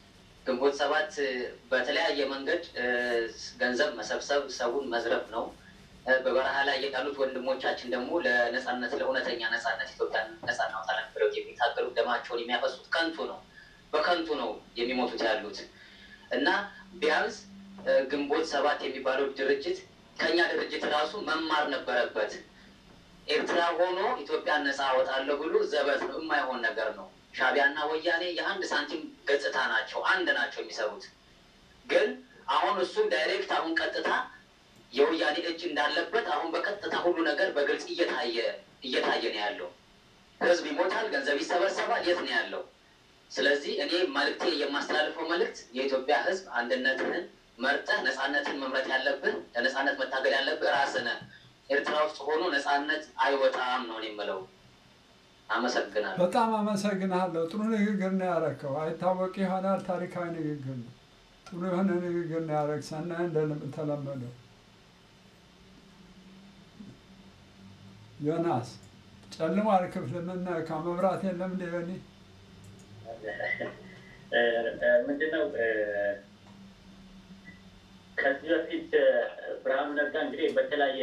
ግንቦት ሰባት በተለያየ መንገድ ገንዘብ መሰብሰብ፣ ሰውን መዝረፍ ነው። በበረሃ ላይ ያሉት ወንድሞቻችን ደግሞ ለነጻነት ለእውነተኛ ነጻነት ኢትዮጵያን ነጻ እናውጣለን ብለው የሚታገሉት ደማቸውን የሚያፈሱት ከንቱ ነው። በከንቱ ነው የሚሞቱት ያሉት እና ቢያንስ ግንቦት ሰባት የሚባለው ድርጅት ከኛ ድርጅት ራሱ መማር ነበረበት። ኤርትራ ሆኖ ኢትዮጵያን ነጻ አወጣለሁ ብሎ ዘበት ነው፣ የማይሆን ነገር ነው። ሻቢያና ወያኔ የአንድ ሳንቲም ገጽታ ናቸው፣ አንድ ናቸው የሚሰሩት። ግን አሁን እሱ ዳይሬክት አሁን ቀጥታ የወያኔ እጅ እንዳለበት አሁን በቀጥታ ሁሉ ነገር በግልጽ እየታየ እየታየ ነው ያለው። ህዝብ ይሞታል፣ ገንዘብ ይሰበሰባል። የት ነው ያለው? ስለዚህ እኔ መልእክቴ የማስተላልፈው መልእክት የኢትዮጵያ ህዝብ አንድነትህን መርጠህ ነጻነትን መምረጥ ያለብን ለነጻነት መታገል ያለብህ ራስህ ነህ። ኤርትራ ውስጥ ሆኖ ነጻነት አይወጣም ነው የምለው። አመሰግናለሁ። በጣም አመሰግናለሁ። ጥሩ ንግግር ነው ያረከው። አይታወቅ ይሆናል ታሪካዊ ንግግር ነው። ጥሩ የሆነ ንግግር ነው ያረግ ሰናይ እንደተለመደው ዮናስ ጨልሟል ክፍል ምን ከመብራት የለም እንደ ዮኒ ምንድነው ከዚህ በፊት ብርሃኑ ነጋ እንግዲህ በተለያየ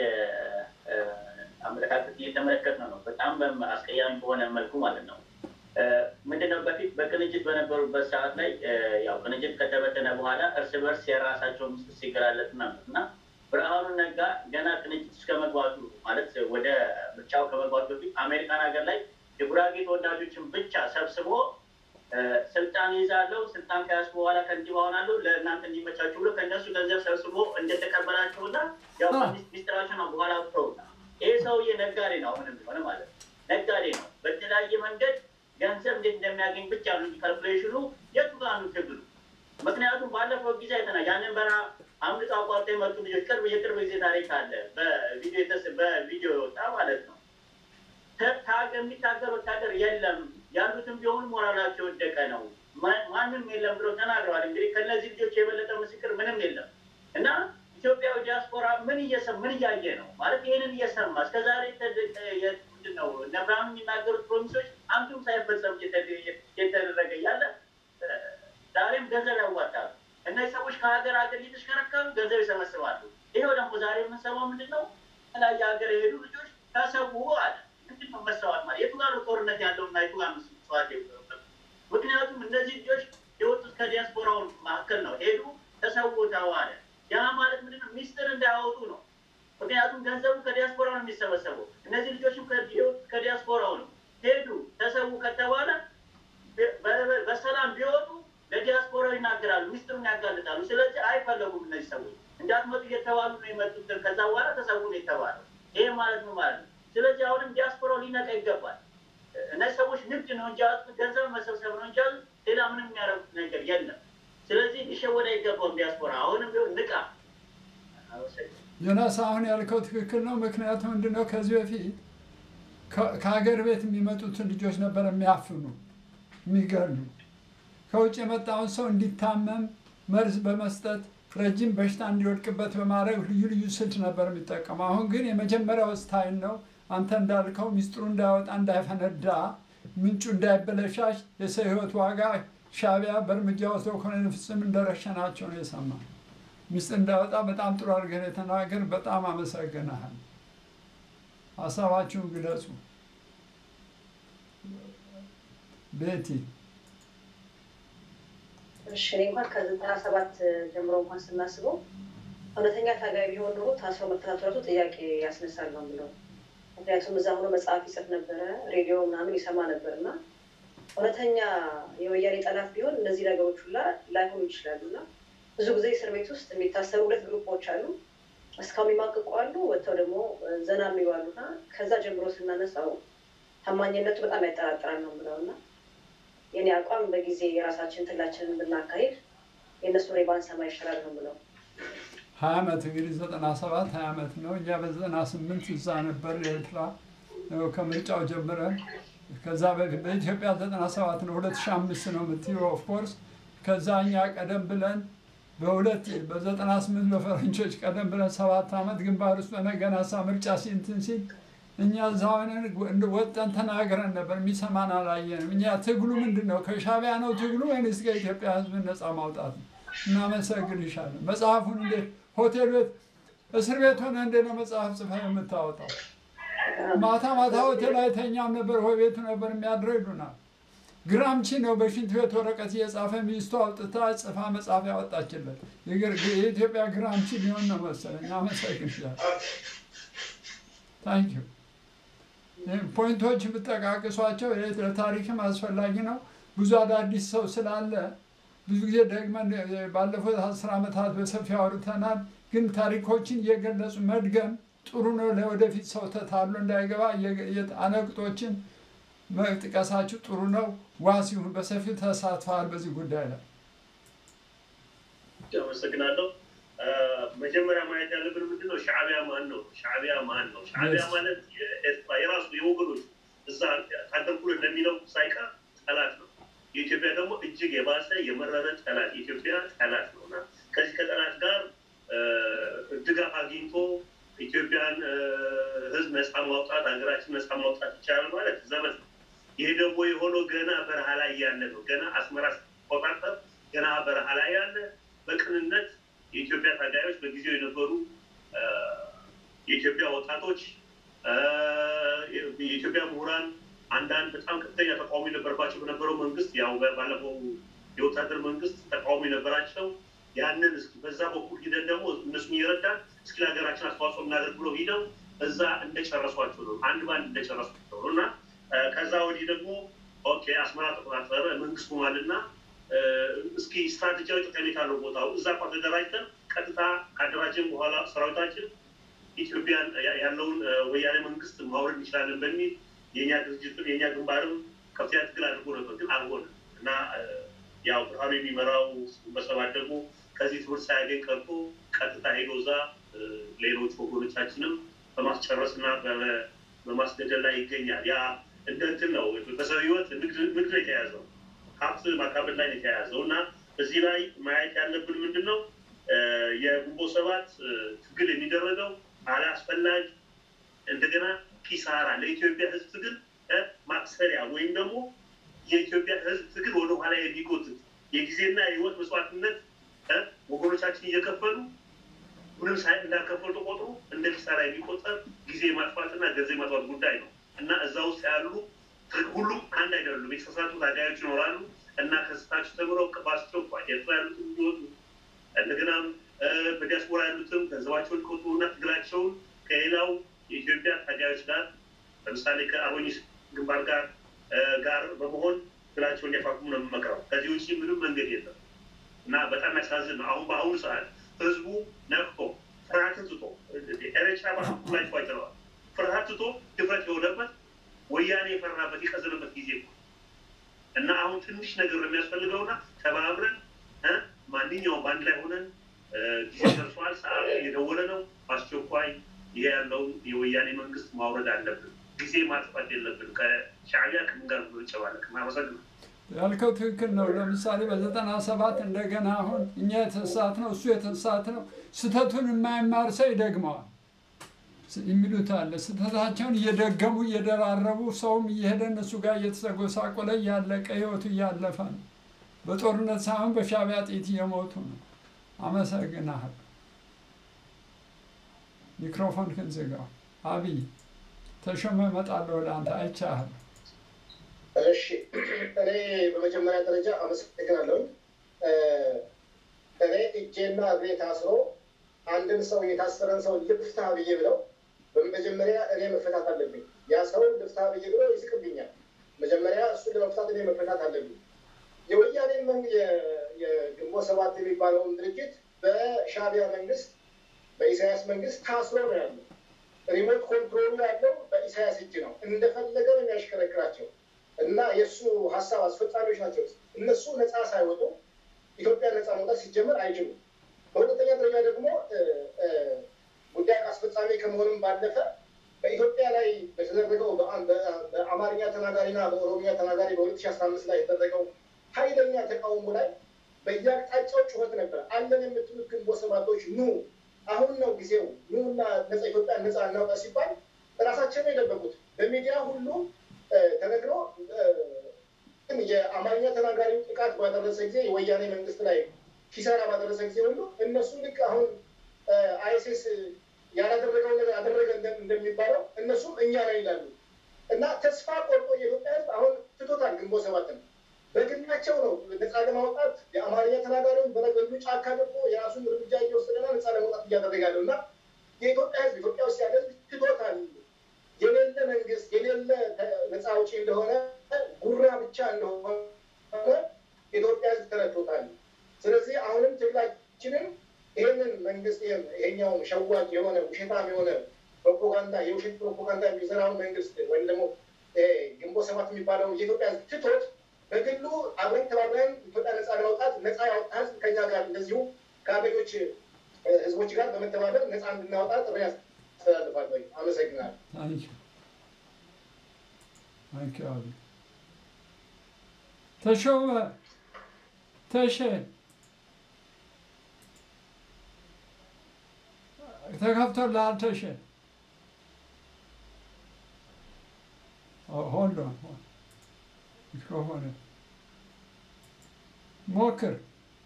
አመለካከት እየተመለከት ነው ነው በጣም አስቀያሚ በሆነ መልኩ ማለት ነው። ምንድነው በፊት በቅንጅት በነበሩበት ሰዓት ላይ ያው ቅንጅት ከተበተነ በኋላ እርስ በርስ የራሳቸው ምስል ሲገላለጥ ነበር እና ብርሃኑ ነጋ ገና ቅንጅት እስከ መግባቱ ማለት ወደ ምርጫው ከመግባቱ በፊት አሜሪካን ሀገር ላይ የጉራጌ ተወላጆችን ብቻ ሰብስቦ ስልጣን ይዛለው ስልጣን ከያዝኩ በኋላ ከንቲባ ሆናለሁ ለእናንተ እንዲመቻችሁ ብሎ ከእነሱ ገንዘብ ሰብስቦ እንደተቀበላቸውና ያው ሚስጥራቸው ነው በኋላ አውጥተውና ይሄ ሰውዬ ነጋዴ ነው። አሁንም ቢሆን ማለት ነው ነጋዴ ነው። በተለያየ መንገድ ገንዘብ እንዴት እንደሚያገኝ ብቻ ነው ካልኩሌሽኑ የቱ ጋር ነው ትግሉ? ምክንያቱም ባለፈው ጊዜ አይተናል። ያንን በረሃ አምልጦ አቋርጦ የመጡ ልጆች ቅርብ የቅርብ ጊዜ ታሪክ አለ በቪዲዮ በቪዲዮ የወጣ ማለት ነው። የሚታገር ወታደር የለም ያሉትም ቢሆኑ ሞራላቸው ወደቀ ነው። ማንም የለም ብለው ተናግረዋል። እንግዲህ ከነዚህ ልጆች የበለጠ ምስክር ምንም የለም እና ኢትዮጵያዊ ዲያስፖራ ምን እየሰ ምን እያየ ነው ማለት ይህንን እየሰማ እስከዛሬ ምንድን ነው ነብራኑ የሚናገሩት ፕሮሚሶች አንዱም ሳይፈጸም እየተደረገ እያለ ዛሬም ገንዘብ ያዋጣሉ። እነዚህ ሰዎች ከሀገር ሀገር እየተሽከረከሩ ገንዘብ ይሰበስባሉ። ይኸው ደግሞ ዛሬ የምንሰማው ምንድን ነው? የተለያየ ሀገር የሄዱ ልጆች ተሰዉ አለ። ምንድን ነው መሰዋት ማለት የቱ ጋር ጦርነት ያለው እና የቱ ጋር መስዋዕት ምክንያቱም እነዚህ ልጆች የወጡት ከዲያስፖራው መካከል ነው። ሄዱ ተሰውተው አለ። ያ ማለት ምንድነው? ሚስጥር እንዳያወጡ ነው። ምክንያቱም ገንዘቡ ከዲያስፖራ ነው የሚሰበሰበው። እነዚህ ልጆችም ከዲያስፖራው ነው። ሄዱ ተሰዉ ከተባለ በሰላም ቢወጡ ለዲያስፖራው ይናገራሉ፣ ሚስጥሩን ያጋልጣሉ። ስለዚህ አይፈለጉም። እነዚህ ሰዎች እንዳትመጡ እየተባሉ ነው የመጡት። ከዛ በኋላ ተሰዉ ነው የተባለው። ይሄ ማለት ነው ማለት ነው። ስለዚህ አሁንም ዲያስፖራው ሊነቃ ይገባል። እነዚህ ሰዎች ንግድ ነው እንጂ ገንዘብ መሰብሰብ ነው እንጂ ሌላ ምንም የሚያደርጉት ነገር የለም። ስለዚህ ሊሸወድ አይገባውም ዲያስፖራ። አሁንም ቢሆን ንቃ። ዮናስ አሁን ያልከው ትክክል ነው። ምክንያቱም ምንድነው ከዚህ በፊት ከሀገር ቤት የሚመጡትን ልጆች ነበር የሚያፍኑ የሚገሉ ከውጭ የመጣውን ሰው እንዲታመም መርዝ በመስጠት ረጅም በሽታ እንዲወድቅበት በማድረግ ልዩ ልዩ ስልት ነበር የሚጠቀሙ። አሁን ግን የመጀመሪያው ስታይል ነው። አንተ እንዳልከው ሚስጥሩ እንዳይወጣ እንዳይፈነዳ፣ ምንጩ እንዳይበለሻሽ የሰው ህይወት ዋጋ ሻቢያ በእርምጃ ወስደው ኮሎኔል ፍጹም እንደረሸናቸው ነው የሰማ። ሚስጥር እንዳይወጣ በጣም ጥሩ አድርገህ የተናገር። በጣም አመሰግናሃል። ሀሳባችሁን ግለጹ። ቤቲ እሺ እኔ እንኳን ከዘጠና ሰባት ጀምሮ እንኳን ስናስበው እውነተኛ ታጋይ ቢሆን ኖሮ ታስሮ መከታተሉ ጥያቄ ያስነሳል ነው የምለው። ምክንያቱም እዛ ሆኖ መጽሐፍ ይጽፍ ነበረ፣ ሬዲዮ ምናምን ይሰማ ነበር እና እውነተኛ የወያኔ ጠላት ቢሆን እነዚህ ነገሮች ሁላ ላይሆኑ ይችላሉ እና ብዙ ጊዜ እስር ቤት ውስጥ የሚታሰሩ ሁለት ግሩፖች አሉ። እስካሁን የሚማቅቁ አሉ፣ ወጥተው ደግሞ ዘና የሚሉ አሉ እና ከዛ ጀምሮ ስናነሳው ታማኝነቱ በጣም ያጠራጥራል ነው የምለው እና የኔ አቋም በጊዜ የራሳችን ትላችንን ብናካሄድ የእነሱ ሬ ባንሰማ ይሻላል ነው የምለው። ሀያ ዓመት እንግዲህ ዘጠና ሰባት ሀያ ዓመት ነው። እኛ በዘጠና ስምንት እዛ ነበር ኤርትራ ከምርጫው ጀምረን ከዛ በፊት በኢትዮጵያ ዘጠና ሰባት ነው ሁለት ሺህ አምስት ነው የምትይው ኦፍኮርስ ከዛ እኛ ቀደም ብለን በሁለት በዘጠና ስምንት በፈረንጆች ቀደም ብለን ሰባት ዓመት ግንባር ውስጥ ሆነ ገና ሳ ምርጫ ሲንትን ሲል እኛ እዛ ሆነን እንደ ወጠን ተናግረን ነበር፣ የሚሰማን አላየንም። እኛ ትግሉ ምንድን ነው? ከሻቢያ ነው ትግሉ ወይንስ ከኢትዮጵያ ሕዝብ ነፃ ማውጣት ነው? እናመሰግንሻለን። መጽሐፉን እንዴት ሆቴል ቤት እስር ቤት ሆነ እንደ ነው መጽሐፍ ጽፈህ የምታወጣው? ማታ ማታ ሆቴል አይተኛም ነበር፣ ወይ ቤቱ ነበር የሚያድረው ይሉናል። ግራምቺ ነው በሽንት ቤት ወረቀት እየጻፈ ሚስቱ አውጥታ ጽፋ መጽሐፍ ያወጣችለት። የኢትዮጵያ ግራምቺ ሊሆን ነው መሰለኝ። አመሰግንሻለሁ። ታንኪዩ ፖይንቶች የምጠቃቅሷቸው ለታሪክም አስፈላጊ ነው። ብዙ አዳዲስ ሰው ስላለ ብዙ ጊዜ ደግመን ባለፉት አስር ዓመታት በሰፊው አውርተናል። ግን ታሪኮችን እየገለጹ መድገም ጥሩ ነው። ለወደፊት ሰው ተታሎ እንዳይገባ አነቅጦችን መጥቀሳችሁ ጥሩ ነው። ዋስ ይሁን። በሰፊው ተሳትፈዋል በዚህ ጉዳይ ላይ አመሰግናለሁ። መጀመሪያ ማየት ያለብን ምንድን ነው? ሻዕቢያ ማን ነው? ሻዕቢያ ማን ነው? ሻዕቢያ ማለት የኤርትራ የራሱ የወገኖች እዛ ታደርኩ እንደሚለው ሳይቀር ጠላት ነው። የኢትዮጵያ ደግሞ እጅግ የባሰ የመረረ ጠላት የኢትዮጵያ ጠላት ነው እና ከዚህ ከጠላት ጋር ድጋፍ አግኝቶ ኢትዮጵያን ሕዝብ ነፃ ማውጣት ሀገራችን ነፃ ማውጣት ይቻላል ማለት ዘመን ነው። ይሄ ደግሞ የሆነው ገና በረሃ ላይ ያለ ነው። ገና አስመራ ቆጣጠር ገና በረሃ ላይ ያለ በቅንነት የኢትዮጵያ ታጋዮች በጊዜው የነበሩ የኢትዮጵያ ወጣቶች፣ የኢትዮጵያ ምሁራን፣ አንዳንድ በጣም ከፍተኛ ተቃውሞ የነበረባቸው በነበረው መንግስት ያው ባለፈው የወታደር መንግስት ተቃውሞ የነበራቸው ያንን እስኪ በዛ በኩል ሂደን ደግሞ እነሱን እየረዳን እስኪ ለሀገራችን አስተዋጽኦ እናደርግ ብሎ ሂደው እዛ እንደጨረሷቸው ነው። አንድ በአንድ እንደጨረሷቸው ነው እና ከዛ ወዲህ ደግሞ ኦኬ አስመራ ተቆጣጠረ መንግስት ሆኗልና እስኪ ስትራቴጂያዊ ጠቀሜታ አለው ቦታው እዛ እንኳ ተደራጅተን ቀጥታ ካደራጀን በኋላ ሰራዊታችን ኢትዮጵያን ያለውን ወያኔ መንግስት ማውረድ እንችላለን በሚል የእኛ ድርጅትም የእኛ ግንባርም ከፍተኛ ትግል አድርጎ ነበር፣ ግን አልሆነም እና ያው ብርሃኑ የሚመራው በሰባት ደግሞ ከዚህ ትምህርት ሳያገኝ ቀርቶ ቀጥታ ሄዶ እዛ ሌሎች ወገኖቻችንም በማስጨረስ እና በማስገደል ላይ ይገኛል። ያ እንደ እንትን ነው። በሰው ህይወት ንግድ ነው የተያዘው ሀብት ማካበድ ላይ ነው የተያያዘው እና እዚህ ላይ ማየት ያለብን ምንድን ነው የግንቦት ሰባት ትግል የሚደረገው አላስፈላጊ እንደገና ኪሳራ ለኢትዮጵያ ህዝብ ትግል ማክሰሪያ ወይም ደግሞ የኢትዮጵያ ህዝብ ትግል ወደኋላ የሚጎትት የጊዜና የህይወት መስዋዕትነት ወገኖቻችን እየከፈሉ ምንም ሳይ እንዳልከፈሉ ተቆጥሮ እንደ ኪሳራ የሚቆጠር ጊዜ ማጥፋትና ገንዘብ ማጥፋት ጉዳይ ነው እና እዛ ውስጥ ያሉ ሁሉም አንድ አይደሉም። የተሳሳቱ ታጋዮች ይኖራሉ እና ከስታቸው ተምረው በአስቸኳይ ኤርትራ ያሉትም እንዲወጡ እንደገናም በዲያስፖራ ያሉትም ገንዘባቸውን ሊቆጥቡና ትግላቸውን ከሌላው የኢትዮጵያ ታጋዮች ጋር ለምሳሌ ከአርበኞች ግንባር ጋር ጋር በመሆን ትግላቸውን እንዲያፋፍሙ ነው የምመክረው። ከዚህ ውጭ ምንም መንገድ የለም እና በጣም ያሳዝን ነው። አሁን በአሁኑ ሰዓት ህዝቡ ነቅቶ ፍርሃትን ትቶ ኤሬቻ ላይ ቋጭረዋል። ፍርሃት ትቶ ድፍረት የሆነበት ወያኔ የፈራበት የቀዘነበት ጊዜ ነው እና አሁን ትንሽ ነገር ነው የሚያስፈልገውና ተባብረን ማንኛውም በአንድ ላይ ሆነን ጊዜ ደርሷል፣ ሰዓት እየደወለ ነው። በአስቸኳይ ይሄ ያለውን የወያኔ መንግስት ማውረድ አለብን። ጊዜ ማጥፋት የለብን። ከሻዕቢያ ከምን ጋር ብንጨባለቅ ማመሰግናለሁ። ያልከው ትክክል ነው። ለምሳሌ በዘጠና ሰባት እንደገና አሁን እኛ የተሳት ነው እሱ የተሳት ነው ስህተቱን የማይማር ሰው ይደግመዋል የሚሉት አለ። ስህተታቸውን እየደገሙ እየደራረቡ ሰውም እየሄደ እነሱ ጋር እየተሰጎሳቆለ እያለቀ ህይወቱ እያለፈ ነው። በጦርነት ሳይሆን በሻዕቢያ ጥይት እየሞቱ ነው። አመሰግናለሁ። ሚክሮፎን ክን ዝጋው። አብይ ተሾመ እመጣለሁ ወደ አንተ አይቻለሁ። እሺ እኔ በመጀመሪያ ደረጃ አመሰግናለሁ። እኔ እጄና እግሬ ታስሮ አንድን ሰው የታሰረን ሰው ልፍታ ብዬ ብለው በመጀመሪያ እኔ መፈታት አለብኝ። ያ ሰው ልፍታ ብዬ ብለው ይስቅብኛል። መጀመሪያ እሱን ለመፍታት እኔ መፈታት አለብኝ። የወያኔ የግንቦት ሰባት የሚባለውን ድርጅት በሻዕቢያ መንግስት በኢሳያስ መንግስት ታስሮ ነው ያለው። ሪሞት ኮንትሮሉ ያለው በኢሳያስ እጅ ነው። እንደፈለገ ነው የሚያሽከረክራቸው እና የእሱ ሀሳብ አስፈጻሚዎች ናቸው። እነሱ ነፃ ሳይወጡ ኢትዮጵያ ነፃ መውጣት ሲጀመር አይችሉም። በሁለተኛ ደረጃ ደግሞ ጉዳይ አስፈጻሚ ከመሆንም ባለፈ በኢትዮጵያ ላይ በተደረገው በአማርኛ ተናጋሪና በኦሮሚያ ተናጋሪ በሁለት ሺህ አስራ አምስት ላይ የተደረገው ኃይለኛ ተቃውሞ ላይ በየአቅጣጫው ጩኸት ነበር። አለን የምትሉት ግንቦት ሰባቶች ኑ፣ አሁን ነው ጊዜው፣ ኑና ነፃ ኢትዮጵያ ነፃ እናውጣ ሲባል ራሳቸው ነው የደበቁት። በሚዲያ ሁሉ እ፣ ተነግሮ እ፣ ግን የአማርኛ ተናጋሪው ጥቃት ባደረሰ ጊዜ የወያኔ መንግስት ላይ ኪሳራ ባደረሰ ጊዜ ሁሉ እነሱ ልክ አሁን አይሲስ ያላደረገው ነገር አደረገ እንደ- እንደሚባለው እነሱም እኛ ላይ ይላሉ እና ተስፋ ቆርጦ የኢትዮጵያ ሕዝብ አሁን ትቶታል። ግንቦት ሰባትን በግናቸው ነው ነፃ ለማውጣት የአማርኛ ተናጋሪውን በነገዱ ጫካ ገብቶ የራሱን እርምጃ እየወሰደና ነፃ ለማውጣት እያደረገ ያለው እና የኢትዮጵያ ሕዝብ ኢትዮጵያ ውስጥ ያለ ሕዝብ ትቶታል። የሌለ መንግስት የሌለ ተ- ነፃ አውጪ እንደሆነ ጉራ ብቻ እንደሆነ የኢትዮጵያ ሕዝብ ተረድቶታል። ስለዚህ አሁንም ትግላችንን ይህንን መንግስት ይህን- ይሄኛውን ሸዋጭ የሆነ ውሸታም የሆነ ፕሮፓጋንዳ የውሸት ፕሮፓጋንዳ የሚሰራውን መንግስት ወይም ደግሞ ይሄ ግንቦት ሰባት የሚባለው የኢትዮጵያ ሕዝብ ትቶት በግሉ አብረን ተባብረን ኢትዮጵያ ነፃ ለማውጣት ነፃ ያወጣ ህዝብ ከኛ ጋር እንደዚሁ ከአገኞች ህዝቦች ጋር በመተባበር ነፃ እንድናወጣ ጥሪ ያስተላልፋለሁ። አመሰግናለሁ። ታንኪ ታንኪ አሉ ተሾመ ተሸ ተከፍቶልሃል ተሸ ሆልዶ ሚክሮፎን ሞክር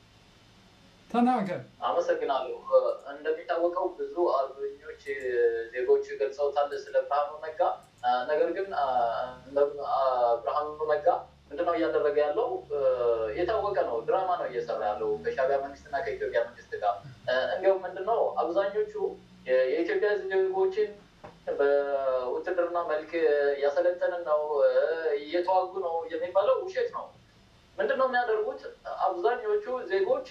ተናገር አመሰግናለሁ። እንደሚታወቀው ብዙ አርበኞች ዜጎች ገልጸውታል ስለ ብርሃኑ ነጋ። ነገር ግን ብርሃኑ ነጋ ምንድነው እያደረገ ያለው? የታወቀ ነው። ድራማ ነው እየሰራ ያለው ከሻዕቢያ መንግስትና ከኢትዮጵያ መንግስት ጋር። እንዲሁም ምንድነው አብዛኞቹ የኢትዮጵያ ዜጎችን በውትድርና መልክ እያሰለጠንን ነው፣ እየተዋጉ ነው የሚባለው ውሸት ነው። ምንድን ነው የሚያደርጉት? አብዛኞቹ ዜጎች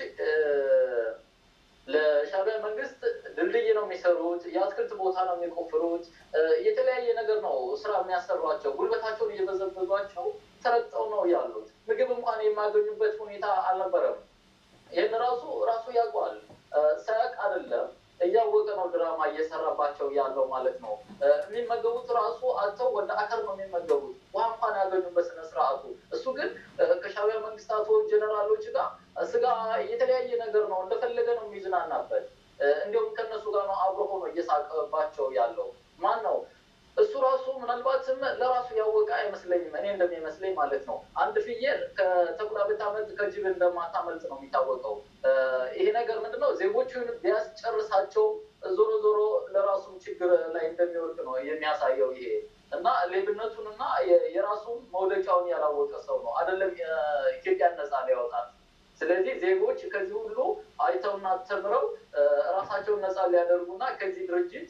ለሻዕቢያ መንግስት ድልድይ ነው የሚሰሩት፣ የአትክልት ቦታ ነው የሚቆፍሩት፣ የተለያየ ነገር ነው ስራ የሚያሰሯቸው። ጉልበታቸውን እየበዘበዟቸው ተረግጠው ነው ያሉት። ምግብ እንኳን የማያገኙበት ሁኔታ አልነበረም። ይህን ራሱ ራሱ ያውቀዋል። ሳያውቅ አይደለም እያወቀ ነው ድራማ እየሰራባቸው ያለው ማለት ነው። የሚመገቡት ራሱ አጥተው ወደ አከር ነው የሚመገቡት። ውሃ እንኳን ያገኙበት ስነ ስርዓቱ። እሱ ግን ከሻዕቢያ መንግስታቶች ጀነራሎች ጋር ስጋ የተለያየ ነገር ነው እንደፈለገ ነው የሚዝናናበት። እንዲሁም ከእነሱ ጋር ነው አብሮ ሆኖ እየሳቀባቸው ያለው ማን ነው? እሱ ራሱ ምናልባትም ለራሱ ያወቀ አይመስለኝም። እኔ እንደሚመስለኝ ማለት ነው። አንድ ፍየል ከተኩላ ብታመልጥ ከጅብ እንደማታመልጥ ነው የሚታወቀው። ይሄ ነገር ምንድነው ዜጎቹን ቢያስጨርሳቸው ዞሮ ዞሮ ለራሱም ችግር ላይ እንደሚወድቅ ነው የሚያሳየው ይሄ እና ሌብነቱን እና የራሱን መውደቂያውን ያላወቀ ሰው ነው አይደለም ኢትዮጵያን ነፃ ሊያወጣት። ስለዚህ ዜጎች ከዚህ ሁሉ አይተውና ተምረው ራሳቸውን ነፃ ሊያደርጉና ከዚህ ድርጅት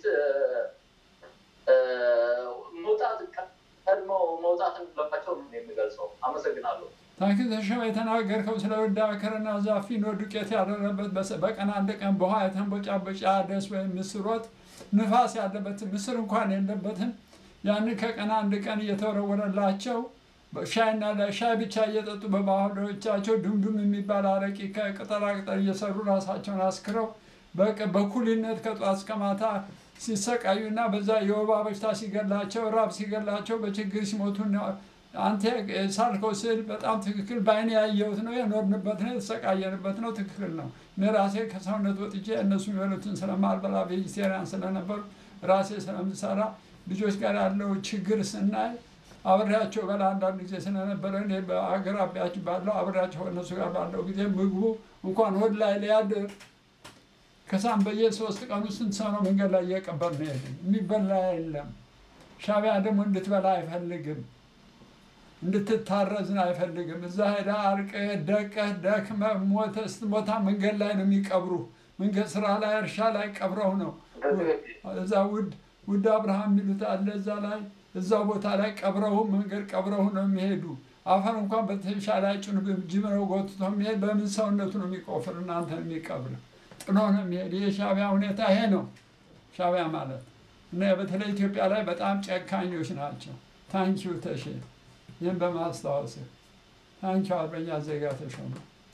መውጣት ቀድመው መውጣት እንዳለባቸው ነው የሚገልጸው። አመሰግናለሁ። ታንክ ተሾመ የተናገርከው ስለ ወዳ አከርና ዛፊኖ ዱቄት ያደረበት በቀን አንድ ቀን በውሃ የተንቦጫቦጫ ደስ ወይም ምስር ወጥ ንፋስ ያለበት ምስር እንኳን የለበትም። ያንን ከቀን አንድ ቀን እየተወረወረላቸው ሻይና ሻይ ብቻ እየጠጡ በባህሎቻቸው ዱምዱም የሚባል አረቂ ከቅጠላቅጠል እየሰሩ ራሳቸውን አስክረው በኩልነት ከጧት እስከ ማታ ሲሰቃዩና በዛ የወባ በሽታ ሲገላቸው ራብ ሲገላቸው በችግር ሲሞቱ አንተ ሳልከው ስል በጣም ትክክል በአይኔ ያየሁት ነው፣ የኖርንበት ነው፣ የተሰቃየንበት ነው። ትክክል ነው። እኔ ራሴ ከሰውነት ወጥቼ እነሱ የሚበሉትን ስለማልበላ ቬጂቴሪያን ስለነበሩ ራሴ ስለምሰራ ልጆች ጋር ያለው ችግር ስናይ አብሬያቸው በላ አንዳንድ ጊዜ ስለነበረ እኔ በአቅራቢያቸው ባለው አብሬያቸው እነሱ ጋር ባለው ጊዜ ምግቡ እንኳን ሆድ ላይ ሊያድር ከሳም በየሶስት ቀኑ ስንት ሰው ነው መንገድ ላይ እየቀበር ነው ሄድን። የሚበላ የለም። ሻዕቢያ ደግሞ እንድትበላ አይፈልግም፣ እንድትታረዝን አይፈልግም። እዛ ሄዳ አርቀህ ደቀህ ደክመህ ሞተህ ስትሞታ መንገድ ላይ ነው የሚቀብሩ። መንገድ ስራ ላይ እርሻ ላይ ቀብረው ነው እዛ ውድ ውድ አብርሃም የሚሉት አለ እዛ ላይ እዛ ቦታ ላይ ቀብረው መንገድ ቀብረው ነው የሚሄዱ። አፈር እንኳን በተሻ ላይ ጭኑ ጅብ ነው ጎትቶ የሚሄድ በምን ሰውነቱ ነው የሚቆፍር እናንተን የሚቀብር ጥሎ ነው የሚሄድ። የሻዕቢያ ሁኔታ ይሄ ነው። ሻዕቢያ ማለት እና በተለይ ኢትዮጵያ ላይ በጣም ጨካኞች ናቸው። ታንኪዩ ተሼ ይህን በማስታወስ ታንኪዩ አርበኛ ዜጋ ተሾመ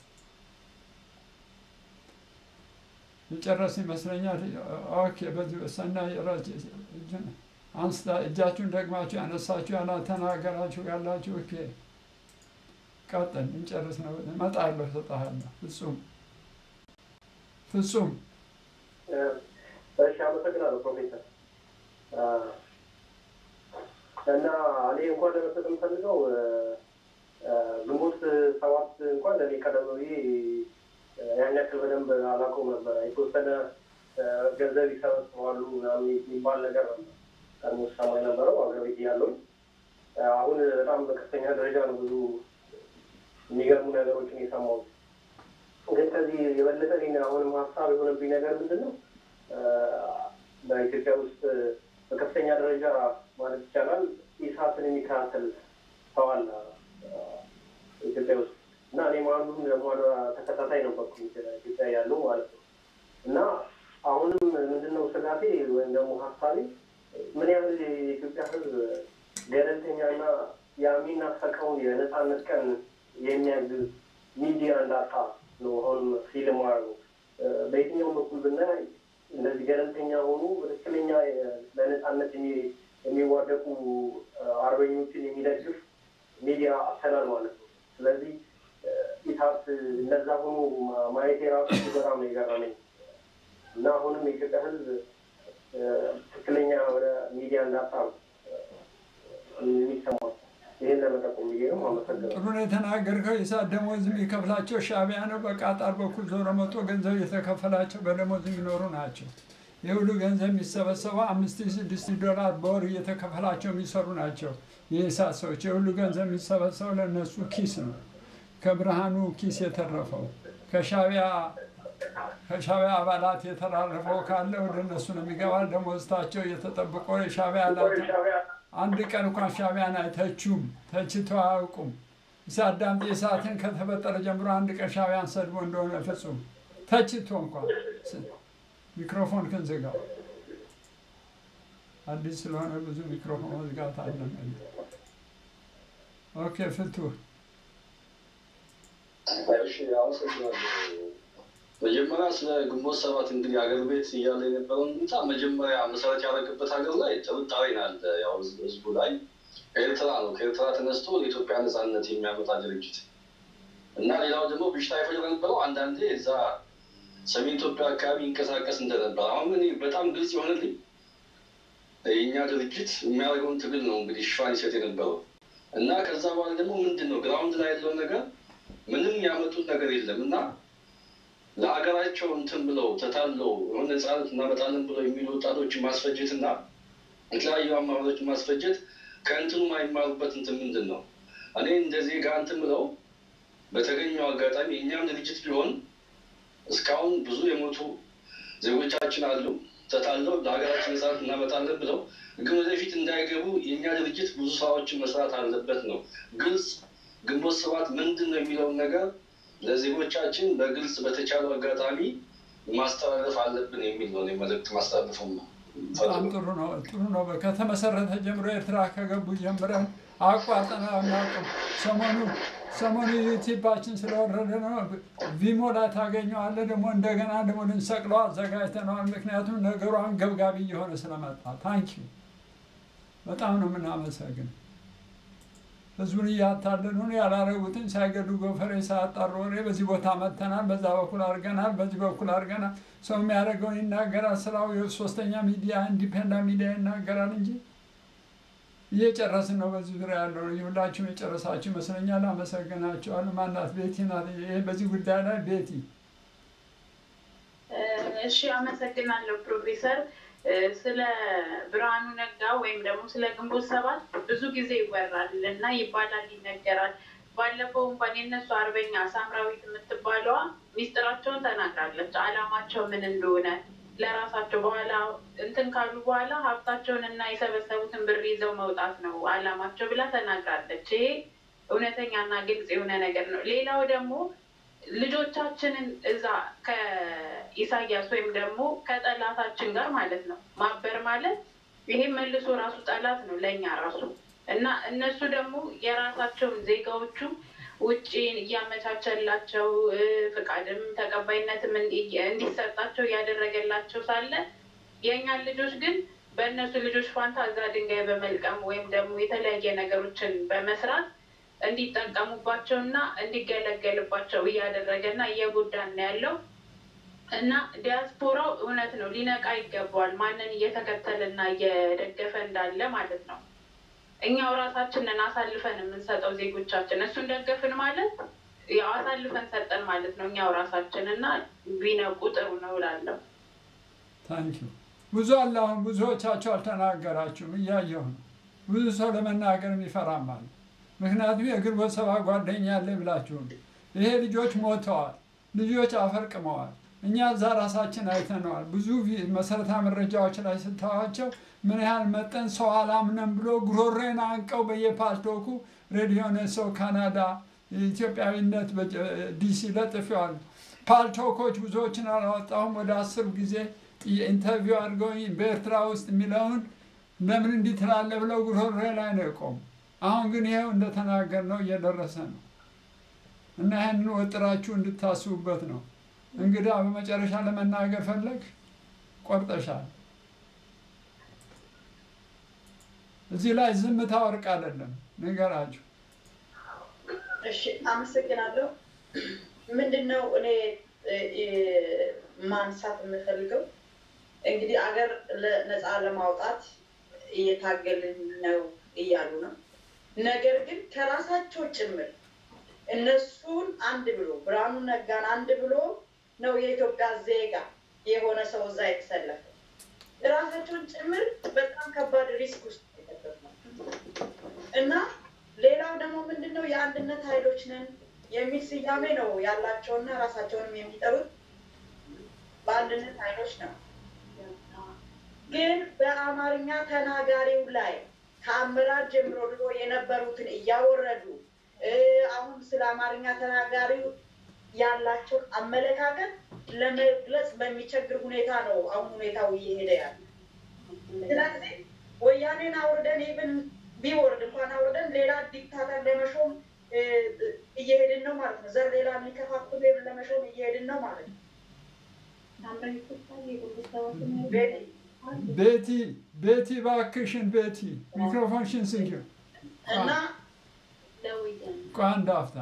የጨረስ ይመስለኛል። ኦኬ በዚህ ሰናይ አንስታ እጃችሁን ደግማችሁ ያነሳችሁ ያላ ተናገራችሁ ያላችሁ ኦኬ ቀጥል፣ እንጨርስ ነው። እመጣለሁ፣ እሰጥሃለሁ። ፍጹም ፍጹም እሺ፣ አመሰግናለሁ ፕሮፌሰር። እና እኔ እንኳን ለመስጠት የምፈልገው እ፣ እ፣ ግንቦት ሰባት እንኳን እኔ ቀደም ብዬ እ፣ ያን ያክል በደንብ አላውቀውም ነበረ። የተወሰነ እ፣ ገንዘብ ይሰበስባሉ ምናምን የሚባል ነገር ነበር ቀድሞ ስሰማ የነበረው አገር ቤት እያለሁኝ። እ፣ አሁን በጣም በከፍተኛ ደረጃ ነው ብዙ የሚገርሙ ነገሮችን የሰማሁት። ግን ከዚህ የበለጠ እኔን አሁንም ሀሳብ የሆነብኝ ነገር ምንድን ነው እ፣ በኢትዮጵያ ውስጥ በከፍተኛ ደረጃ ማለት ይቻላል ኢሳትን የሚከታተል ሰው አለ እ፣ ኢትዮጵያ ውስጥ እና እኔም አንዱም ደግሞ ተከታታይ ነበርኩ ኢትዮጵያ ያለው ማለት ነው እና አሁንም ምንድነው ስጋቴ ወይም ደግሞ ሀሳቤ ምን ያህል የኢትዮጵያ ሕዝብ ገለልተኛና የሚናፈቀውን የነፃነት ቀን የሚያግዝ ሚዲያ እንዳጣ ነው አሁን ፊልም ነው። በየትኛውም በኩል ብናይ እነዚህ ገለልተኛ ሆኑ በትክክለኛ ለነፃነት የሚ- የሚዋደቁ አርበኞችን የሚደግፍ ሚዲያ አተናል ማለት ነው። ስለዚህ ኢሳት እነዛ ሆኖ ማየት የራሱ በጣም ነው የገረመኝ እና አሁንም የኢትዮጵያ ሕዝብ ትክክለኛ የሆነ ሚዲያ እንዳጣ ነው የሚሰማው። ይህን ለመጠቆም ብዬ ነው። አመሰግናለሁ። ጥሩ ነው የተናገርከው። የሰዓት ደሞዝ የሚከፍላቸው ሻዕቢያ ነው። በቃጣር በኩል ዞሮ መጥቶ ገንዘብ የተከፈላቸው በደሞዝ የሚኖሩ ናቸው። የሁሉ ገንዘብ የሚሰበሰበው አምስት ሺህ ስድስት ሺህ ዶላር በወር እየተከፈላቸው የሚሰሩ ናቸው። የኢሳት ሰዎች የሁሉ ገንዘብ የሚሰበሰበው ለእነሱ ኪስ ነው። ከብርሃኑ ኪስ የተረፈው ከሻዕቢያ ከሻዕቢያ አባላት የተራረፈው ካለ ወደ እነሱ ነው የሚገባ። ደሞዝታቸው እየተጠብቆ የሻዕቢያ አባላት አንድ ቀን እንኳን ሻዕቢያን አይተቹም፣ ተችተው አያውቁም። ኢሳት ዳምጤ ኢሳትን ከተፈጠረ ጀምሮ አንድ ቀን ሻዕቢያን ሰድቦ እንደሆነ ፍጹም ተችቶ እንኳን ሚክሮፎን ክን ዝጋው። አዲስ ስለሆነ ብዙ ሚክሮፎን መዝጋት አለም። ኦኬ ፍቱህ እሺ አመሰግናለሁ። መጀመሪያ ስለ ግንቦት ሰባት እንግዲህ ሀገር ቤት እያለ የነበረውን ሁኔታ መጀመሪያ መሰረት ያደረገበት ሀገር ላይ ጥርጣሬ ናለ ያው ህዝቡ ላይ ኤርትራ ነው። ከኤርትራ ተነስቶ ለኢትዮጵያ ነፃነት የሚያመጣ ድርጅት እና ሌላው ደግሞ ብሽታ ይፈጥር የነበረው አንዳንዴ እዛ ሰሜን ኢትዮጵያ አካባቢ ይንቀሳቀስ እንደነበር አሁን እኔ በጣም ግልጽ የሆነልኝ የእኛ ድርጅት የሚያደርገውን ትግል ነው እንግዲህ ሽፋን ይሰጥ የነበረው እና ከዛ በኋላ ደግሞ ምንድን ነው ግራውንድ ላይ ያለውን ነገር ምንም ያመጡት ነገር የለም እና ለሀገራቸው እንትን ብለው ተታለው የሆነ ነፃነት እናመጣለን ብለው የሚሉ ወጣቶችን ማስፈጀት እና የተለያዩ አመራሮችን ማስፈጀት ከእንትኑ የማይማሩበት እንትን ምንድን ነው? እኔ እንደ ዜጋ እንትን ብለው በተገኘው አጋጣሚ የእኛም ድርጅት ቢሆን እስካሁን ብዙ የሞቱ ዜጎቻችን አሉ። ተታለው ለሀገራችን ነፃነት እናመጣለን ብለው ግን ወደፊት እንዳይገቡ የእኛ ድርጅት ብዙ ስራዎችን መስራት አለበት ነው። ግልጽ ግንቦት ሰባት ምንድን ነው የሚለውን ነገር ለዜጎቻችን በግልጽ በተቻለው አጋጣሚ ማስተላለፍ አለብን የሚል ነው እኔ መልዕክት ማስተላለፈው ነው። በጣም ጥሩ ነው። ጥሩ ነው። ከተመሰረተ ጀምሮ ኤርትራ ከገቡ ጀምረን አቋርጠን አናውቅም። ሰሞኑ ሰሞኑ ዩቲዩባችን ስለወረደ ነው። ቪሞ ላይ ታገኘዋለህ። ደግሞ እንደገና ደግሞ ልንሰቅለው አዘጋጅተነዋል። ምክንያቱም ነገሩ አንገብጋቢ እየሆነ ስለመጣ ታንኪዩ በጣም ነው የምናመሰግን። ህዝቡን እያታለሉ ነው። ያላረጉትን ሳይገዱ ጎፈሬ ሳያጣሩ ወሬ በዚህ ቦታ መተናል፣ በዛ በኩል አድርገናል፣ በዚህ በኩል አድርገናል። ሰው የሚያደርገውን ይናገራል። ስራው የሶስተኛ ሚዲያ ኢንዲፔንዳንት ሚዲያ ይናገራል እንጂ እየጨረስን ነው። በዚህ ዙሪያ ያለው ሁላችሁም የጨረሳችሁ ይመስለኛል። አመሰግናቸዋለሁ። ማናት? ቤቲ ናት። ይሄ በዚህ ጉዳይ ላይ ቤቲ እሺ፣ አመሰግናለሁ ፕሮፌሰር። ስለ ብርሃኑ ነጋ ወይም ደግሞ ስለ ግንቦት ሰባት ብዙ ጊዜ ይወራል እና ይባላል፣ ይነገራል። ባለፈው እንኳን የነሱ አርበኛ ሳምራዊት የምትባለዋ ሚስጥራቸውን ተናግራለች። አላማቸው ምን እንደሆነ ለራሳቸው በኋላ እንትን ካሉ በኋላ ሀብታቸውን እና የሰበሰቡትን ብር ይዘው መውጣት ነው አላማቸው ብላ ተናግራለች። ይሄ እውነተኛና ግልጽ የሆነ ነገር ነው። ሌላው ደግሞ ልጆቻችንን እዛ ከኢሳያስ ወይም ደግሞ ከጠላታችን ጋር ማለት ነው ማበር ማለት ይሄ መልሶ ራሱ ጠላት ነው ለእኛ ራሱ እና እነሱ ደግሞ የራሳቸውን ዜጋዎቹ ውጭ እያመቻቸላቸው ፍቃድም ተቀባይነትም እንዲሰጣቸው እያደረገላቸው ሳለ የእኛን ልጆች ግን በእነሱ ልጆች ፋንታ እዛ ድንጋይ በመልቀም ወይም ደግሞ የተለያየ ነገሮችን በመስራት እንዲጠቀሙባቸው እና እንዲገለገልባቸው እያደረገ እና እየጎዳን ነው ያለው እና ዲያስፖራው እውነት ነው ሊነቃ ይገባዋል። ማንን እየተከተለ እና እየደገፈ እንዳለ ማለት ነው። እኛው ራሳችንን አሳልፈን የምንሰጠው ዜጎቻችን እሱን ደገፍን ማለት ያው አሳልፈን ሰጠን ማለት ነው እኛው ራሳችን እና ቢነቁ ጥሩ ነው እላለሁ። ታንኪዩ ብዙ አለ። አሁን ብዙዎቻቸው አልተናገራችሁም፣ እያየሁ ነው። ብዙ ሰው ለመናገር የሚፈራም አለ። ምክንያቱም የግንቦት ሰባት ጓደኛ አለ ብላችሁ ነው። ይሄ ልጆች ሞተዋል፣ ልጆች አፈርቅመዋል። እኛ እዛ ራሳችን አይተነዋል። ብዙ ቪ- መሰረታዊ መረጃዎች ላይ ስታዋቸው ምን ያህል መጠን ሰው አላምነም ብሎ ጉሮሬን አንቀው በየፓልቶኩ ሬዲዮ ነሰው ካናዳ ኢትዮጵያዊነት በጀ- ዲሲ ለጥፌዋል። ፓልቶኮች ብዙዎችን አላወጣሁም። ወደ አስር ጊዜ ጥያ- ኢንተርቪው አድርገውኝ በኤርትራ ውስጥ የሚለውን ለምን እንዲህ ትላለህ ብለው ጉሮሬ ላይ ነው የቆሙ። አሁን ግን ይኸው እንደተናገር ነው እየደረሰ ነው እና ይህንን ወጥራችሁ እንድታስቡበት ነው። እንግዳ በመጨረሻ ለመናገር ፈለግ ቆርጠሻል። እዚህ ላይ ዝምታ ወርቅ አይደለም፣ ንገራችሁ። እሺ አመሰግናለሁ። ምንድን ነው እኔ እ፣ እ፣ ማንሳት የምፈልገው እንግዲህ አገር ለ- ነፃ ለማውጣት እየታገልን ነው እያሉ ነው። ነገር ግን ከራሳቸው ጭምር እነሱን አንድ ብሎ ብርሃኑ ነጋን አንድ ብሎ ነው የኢትዮጵያ ዜጋ የሆነ ሰው እዛ የተሰለፈ ራሳቸውን ጭምር በጣም ከባድ ሪስክ ውስጥ የከተቱ ናቸው እና ሌላው ደግሞ ምንድን ነው የአንድነት ኃይሎች ነን የሚል ስያሜ ነው ያላቸውና ራሳቸውንም የሚጠሩት በአንድነት ኃይሎች ነው። ግን በአማርኛ ተናጋሪው ላይ ከአመራር ጀምሮ ድሮ የነበሩትን እያወረዱ እ፣ አሁን ስለ አማርኛ ተናጋሪው ያላቸውን አመለካከት ለመግለጽ በሚቸግር ሁኔታ ነው አሁን ሁኔታው እየሄደ ያለ። ስለዚህ ወያኔን አውርደን ኢቭን ቢወርድ እንኳን አውርደን ሌላ ዲክታተር ለመሾም እ፣ እየሄድን ነው ማለት ነው። ዘር ሌላ የሚከፋፍል ለመሾም እየሄድን ነው ማለት ነው። ቤቲ ቤቲ እባክሽን ቤቲ ሚክሮፎንሽን ስንኪው እና ቆይ አንድ አፍታ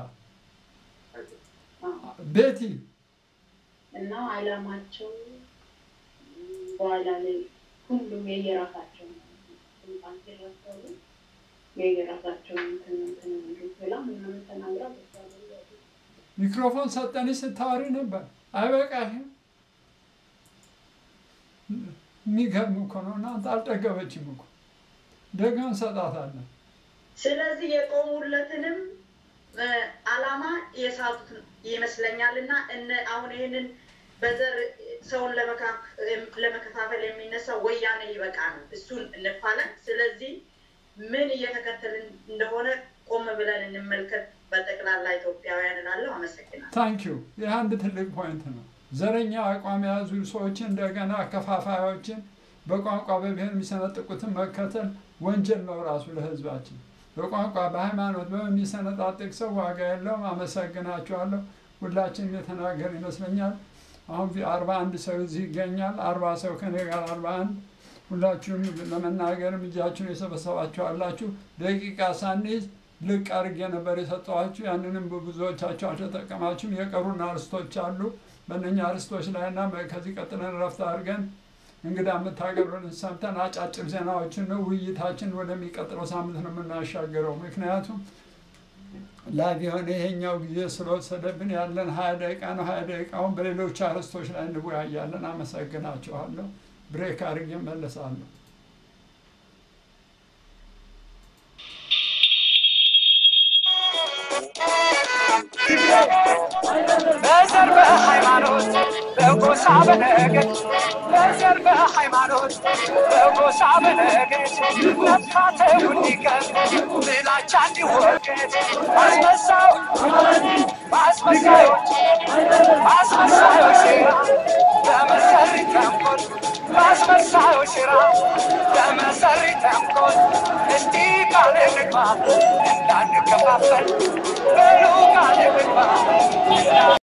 ቤቲ እና አላማቸው በኋላ ላይ ሁሉም የየራሳቸው ስልጣን ሲረከቡ የየራሳቸውን እንትን እንትን እንትን ብላ ምናምን ተናግራ በዛ ላይ ያሉ ሚክሮፎን ሰጠንሽ ስታወሪ ነበር። አይበቃሽም? የሚገርም እኮ ነው። እናንተ አልጠገበችም እኮ ደግሞ እንሰጣታለን። ስለዚህ የቆሙለትንም እ፣ አላማ የሳቱት ይመስለኛል እና እነ አሁን ይህንን በዘር ሰውን ለመካ- ለመከፋፈል የሚነሳው ወያኔ ይበቃ ነው። እሱን እንፋለን። ስለዚህ ምን እየተከተልን እንደሆነ ቆም ብለን እንመልከት። በጠቅላላ ኢትዮጵያውያን እላለሁ። አመሰግናለሁ። ታንኪዩ። ይህ አንድ ትልቅ ፖይንት ነው። ዘረኛ አቋም የያዙ ሰዎችን እንደገና አከፋፋዮችን በቋንቋ በብሔር የሚሰነጥቁትን መከተል ወንጀል ነው ራሱ ለሕዝባችን። በቋንቋ በሃይማኖት በሚሰነጣጥቅ ሰው ዋጋ የለውም። አመሰግናችኋለሁ። ሁላችንም የተናገር ይመስለኛል። አሁን አርባ አንድ ሰው እዚህ ይገኛል። አርባ ሰው ከኔ ጋር አርባ አንድ ሁላችሁም ለመናገርም እጃችሁን የሰበሰባችሁ አላችሁ። ደቂቃ ሳንይዝ ልቅ አድርጌ ነበር የሰጠኋችሁ። ያንንም ብዙዎቻችሁ አልተጠቀማችሁም። የቀሩን አርስቶች አሉ። በእነኛ አርስቶች ላይ እና ከዚህ ቀጥለን ረፍት አድርገን እንግዳ የምታቀርብልን ሰምተን አጫጭር ዜናዎችን ነው ውይይታችን ወደሚቀጥለው ሳምንት ነው የምናሻገረው። ምክንያቱም ላይቭ የሆነ ይሄኛው ጊዜ ስለወሰደብን ያለን ሀያ ደቂቃ ነው። ሀያ ደቂቃውን በሌሎች አርስቶች ላይ እንወያያለን። አመሰግናችኋለሁ። ብሬክ አድርጌ እመለሳለሁ። በዘር በሃይማኖት በጎሳ በነገድ በዘር በሃይማኖት በጎሳ በነገድ መፋተው እንዲቀር ጥላቻ እንዲወገድ አስመሳው አስመሳዮች አስመሳዮች ሴራ በመሰሪ ተንኮል በአስመሳዮች ሴራ በመሰሪ ተንኮል እንዲህ ቃል እንግባ እንዳንከፋፈል በሉ ቃል እንግባ